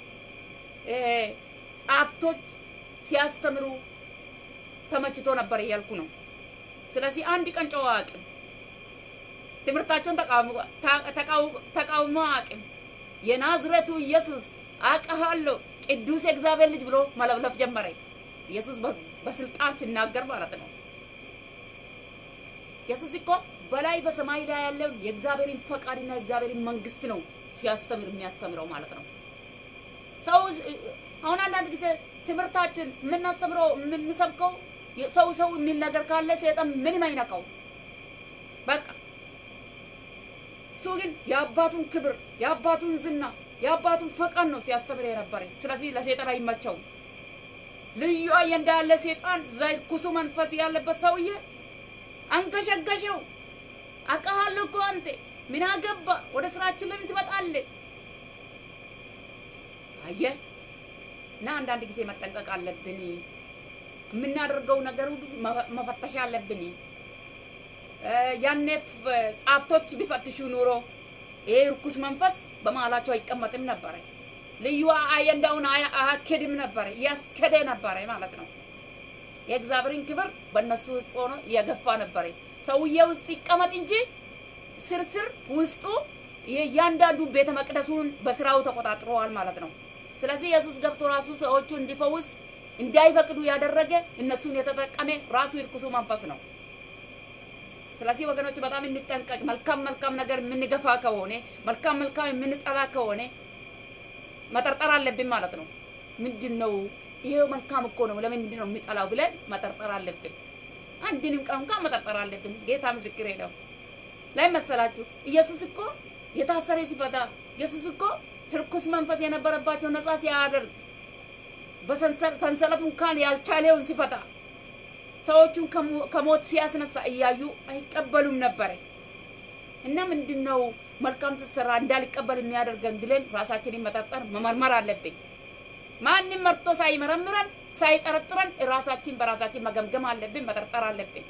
ጻፍቶች ሲያስተምሩ ተመችቶ ነበር እያልኩ ነው። ስለዚህ አንድ ቀን ጨዋ አቅም ትምህርታቸውን ተቃውሞ አቅም የናዝሬቱ ኢየሱስ አውቅሃለሁ ቅዱስ የእግዚአብሔር ልጅ ብሎ መለፍለፍ ጀመረ። ኢየሱስ በስልጣን ሲናገር ማለት ነው። ኢየሱስ እኮ በላይ በሰማይ ላይ ያለውን የእግዚአብሔርን ፈቃድና የእግዚአብሔርን መንግስት ነው ሲያስተምር የሚያስተምረው ማለት ነው። ሰው አሁን አንዳንድ ጊዜ ትምህርታችን የምናስተምረው የምንሰብከው ሰው ሰው የሚል ነገር ካለ ሰይጣን ምንም አይነካው። በቃ እሱ ግን የአባቱን ክብር የአባቱን ዝና የአባቱን ፈቃድ ነው ሲያስተምር የነበረ። ስለዚህ ለሰይጣን አይመቸውም። ልዩ አጀንዳ ያለ ሰይጣን እዛ ኩሱ መንፈስ ያለበት ሰውዬ አንገሸገሸው። አውቃለሁ እኮ አንተ ምን አገባ? ወደ ስራችን ለምን ትመጣለህ? አየህ እና አንዳንድ ጊዜ መጠንቀቅ አለብን። የምናደርገው ነገር ሁሉ መፈተሽ አለብን። ያኔ ጻፍቶች ቢፈትሹ ኑሮ ይሄ ርኩስ መንፈስ በመሀላቸው አይቀመጥም ነበረ። ልዩ አጀንዳውን አያኬድም ነበረ፣ እያስኬደ ነበረ ማለት ነው። የእግዚአብሔርን ክብር በእነሱ ውስጥ ሆኖ እየገፋ ነበረ። ሰውዬ ውስጥ ይቀመጥ እንጂ ስርስር ውስጡ የእያንዳንዱ ቤተ መቅደሱን በስራው ተቆጣጥረዋል ማለት ነው። ስለዚህ ኢየሱስ ገብቶ ራሱ ሰዎቹ እንዲፈውስ እንዳይፈቅዱ ያደረገ እነሱን የተጠቀመ ራሱ ይርኩሱ መንፈስ ነው። ስለዚህ ወገኖች በጣም እንጠንቀቅ። መልካም መልካም ነገር የምንገፋ ከሆነ መልካም መልካም የምንጠላ ከሆነ መጠርጠር አለብን ማለት ነው። ምንድን ነው ይሄው መልካም እኮ ነው፣ ለምንድን ነው የሚጠላው ብለን መጠርጠር አለብን። አንድንም ቀን እንኳን መጠርጠር አለብን። ጌታ ምስክሬ ነው። ላይ መሰላችሁ ኢየሱስ እኮ የታሰረ ሲፈታ ኢየሱስ እኮ ርኩስ መንፈስ የነበረባቸው ነፃ ሲያደርግ በሰንሰለቱ እንኳን ያልቻለውን ሲፈታ ሰዎቹን ከሞት ሲያስነሳ እያዩ አይቀበሉም ነበረ። እና ምንድን ነው መልካም ስትሰራ እንዳልቀበል የሚያደርገን ብለን ራሳችንን መጠርጠር መመርመር አለብን። ማንም መርቶ ሳይመረምረን ሳይጠረጥረን ራሳችን በራሳችን መገምገም አለብን፣ መጠርጠር አለብን።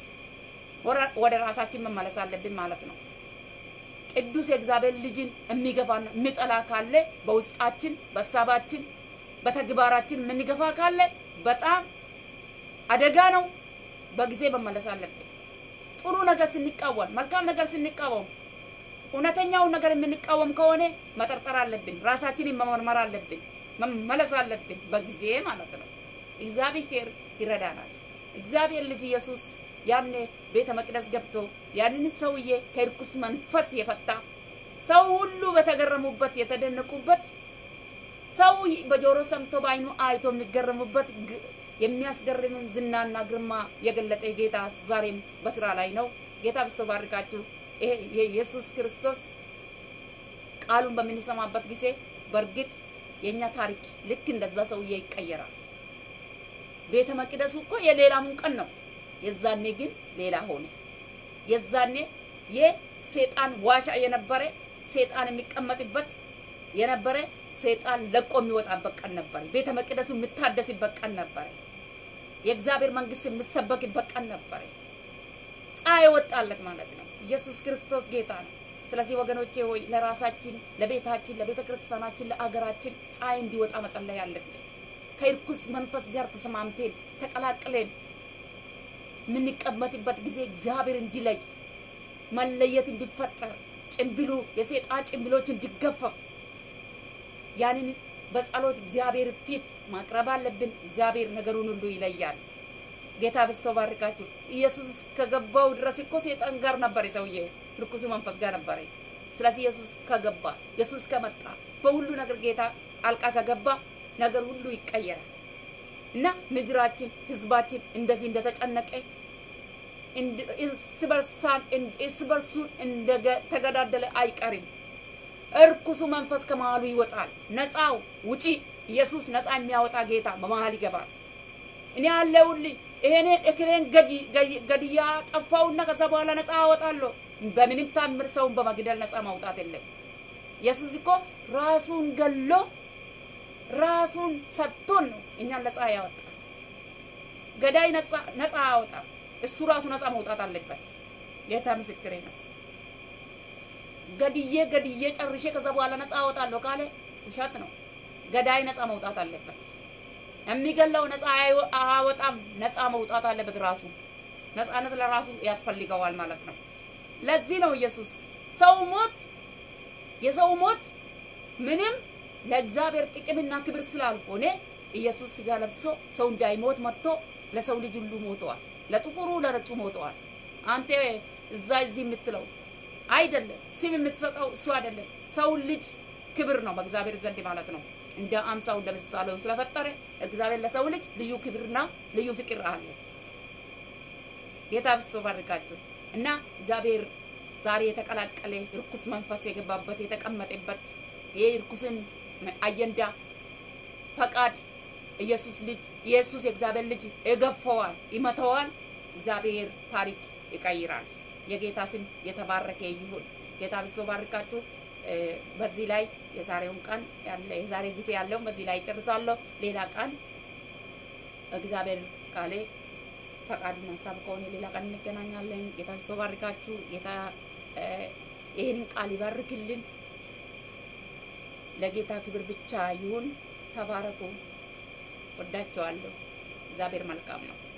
ወደ ራሳችን መመለስ አለብን ማለት ነው። ቅዱስ የእግዚአብሔር ልጅን የሚገፋና የሚጠላ ካለ በውስጣችን፣ በሀሳባችን፣ በተግባራችን የምንገፋ ካለ በጣም አደጋ ነው። በጊዜ መመለስ አለብን። ጥሩ ነገር ስንቃወም፣ መልካም ነገር ስንቃወም፣ እውነተኛውን ነገር የምንቃወም ከሆነ መጠርጠር አለብን። ራሳችንን መመርመር አለብን። መመለስ አለብን በጊዜ ማለት ነው። እግዚአብሔር ይረዳናል። እግዚአብሔር ልጅ ኢየሱስ ያኔ ቤተ መቅደስ ገብቶ ያንን ሰውዬ ከርኩስ መንፈስ የፈታ ሰው ሁሉ በተገረሙበት የተደነቁበት ሰው በጆሮ ሰምቶ በዓይኑ አይቶ የሚገረሙበት የሚያስገርምን ዝናና ግርማ የገለጠ ጌታ ዛሬም በስራ ላይ ነው። ጌታ በስቶ ባርካችሁ። ይሄ የኢየሱስ ክርስቶስ ቃሉን በምንሰማበት ጊዜ በእርግጥ የእኛ ታሪክ ልክ እንደዛ ሰውዬ ይቀየራል። ቤተ መቅደሱ እኮ የሌላሙን ቀን ነው። የዛኔ ግን ሌላ ሆነ። የዛኔ የሴጣን ዋሻ የነበረ ሴጣን የሚቀመጥበት የነበረ ሰይጣን ለቆ የሚወጣበት ቀን ነበረ። ቤተ መቅደሱ የሚታደስበት ቀን ነበረ። የእግዚአብሔር መንግስት የሚሰበክበት ቀን ነበረ። ፀሐይ ወጣለት ማለት ነው። ኢየሱስ ክርስቶስ ጌታ ነው። ስለዚህ ወገኖቼ ሆይ ለራሳችን፣ ለቤታችን፣ ለቤተ ክርስቲያናችን፣ ለአገራችን ፀሐይ እንዲወጣ መጸለይ አለብን። ከእርኩስ መንፈስ ጋር ተስማምቴን ተቀላቅለን የምንቀመጥበት ጊዜ እግዚአብሔር እንዲለይ መለየት እንዲፈጠር ጭንብሉ የሰይጣን ጭንብሎች እንዲገፈፍ ያንን በጸሎት እግዚአብሔር ፊት ማቅረብ አለብን። እግዚአብሔር ነገሩን ሁሉ ይለያል። ጌታ በስቶ ባርካችሁ። ኢየሱስ ከገባው ድረስ እኮ ሰይጣን ጋር ነበር፣ ሰውዬው ርኩስ መንፈስ ጋር ነበር። ስለዚህ ኢየሱስ ከገባ ኢየሱስ ከመጣ በሁሉ ነገር ጌታ ጣልቃ ከገባ ነገር ሁሉ ይቀየራል እና ምድራችን ህዝባችን እንደዚህ እንደተጨነቀ እርስ በርሱን እንደተገዳደለ አይቀርም። እርኩሱ መንፈስ ከመሃሉ ይወጣል። ነፃው ውጪ ኢየሱስ ነፃ የሚያወጣ ጌታ በመሃል ይገባል። እኔ ያለሁልኝ ይሄኔ እክሌን ገድያ ጠፋውና ከዛ በኋላ ነፃ አወጣለሁ። በምንም ታምር ሰውን በመግደል ነፃ ማውጣት የለም። ኢየሱስ እኮ ራሱን ገሎ ራሱን ሰጥቶን ነው እኛን ነፃ ያወጣል። ገዳይ ነፃ አያወጣም። እሱ ራሱ ነፃ መውጣት አለበት። ጌታ ምስክሬ ነው። ገድዬ ገድዬ ጨርሼ ከዛ በኋላ ነፃ አወጣለሁ ካለ ውሸት ነው። ገዳይ ነፃ መውጣት አለበት። የሚገለው ነፃ አያወጣም። ነፃ መውጣት አለበት ራሱ። ነፃነት ለራሱ ያስፈልገዋል ማለት ነው። ለዚህ ነው ኢየሱስ ሰው ሞት የሰው ሞት ምንም ለእግዚአብሔር ጥቅምና ክብር ስላልሆነ ኢየሱስ ስጋ ለብሶ ሰው እንዳይሞት መጥቶ ለሰው ልጅ ሁሉ ሞተዋል። ለጥቁሩ ለነጩ ሞተዋል። አንተ እዛ እዚህ የምትለው አይደለም። ስም የምትሰጠው እሱ አይደለም። ሰው ልጅ ክብር ነው በእግዚአብሔር ዘንድ ማለት ነው። እንደ አምሳው እንደ ምሳሌው ስለፈጠረ እግዚአብሔር ለሰው ልጅ ልዩ ክብርና ልዩ ፍቅር አለ። ጌታ ብስቶ ባርካችሁ እና እግዚአብሔር ዛሬ የተቀላቀለ ርኩስ መንፈስ የገባበት የተቀመጠበት ይህ ርኩስን አጀንዳ ፈቃድ ኢየሱስ ልጅ ኢየሱስ የእግዚአብሔር ልጅ ይገፈዋል፣ ይመተዋል። እግዚአብሔር ታሪክ ይቀይራል። የጌታ ስም የተባረከ ይሁን። ጌታ ብሶ ባርካችሁ። በዚህ ላይ የዛሬውን ቀን ያለ የዛሬ ጊዜ ያለውን በዚህ ላይ ጨርሳለሁ። ሌላ ቀን እግዚአብሔር ቃሌ ፈቃዱን ሀሳብ ከሆነ ሌላ ቀን እንገናኛለን። ጌታ ብሶ ባርካችሁ። ጌታ ይህንን ቃል ይባርክልን። ለጌታ ክብር ብቻ ይሁን። ተባረኩ። ወዳቸዋለሁ። እግዚአብሔር መልካም ነው።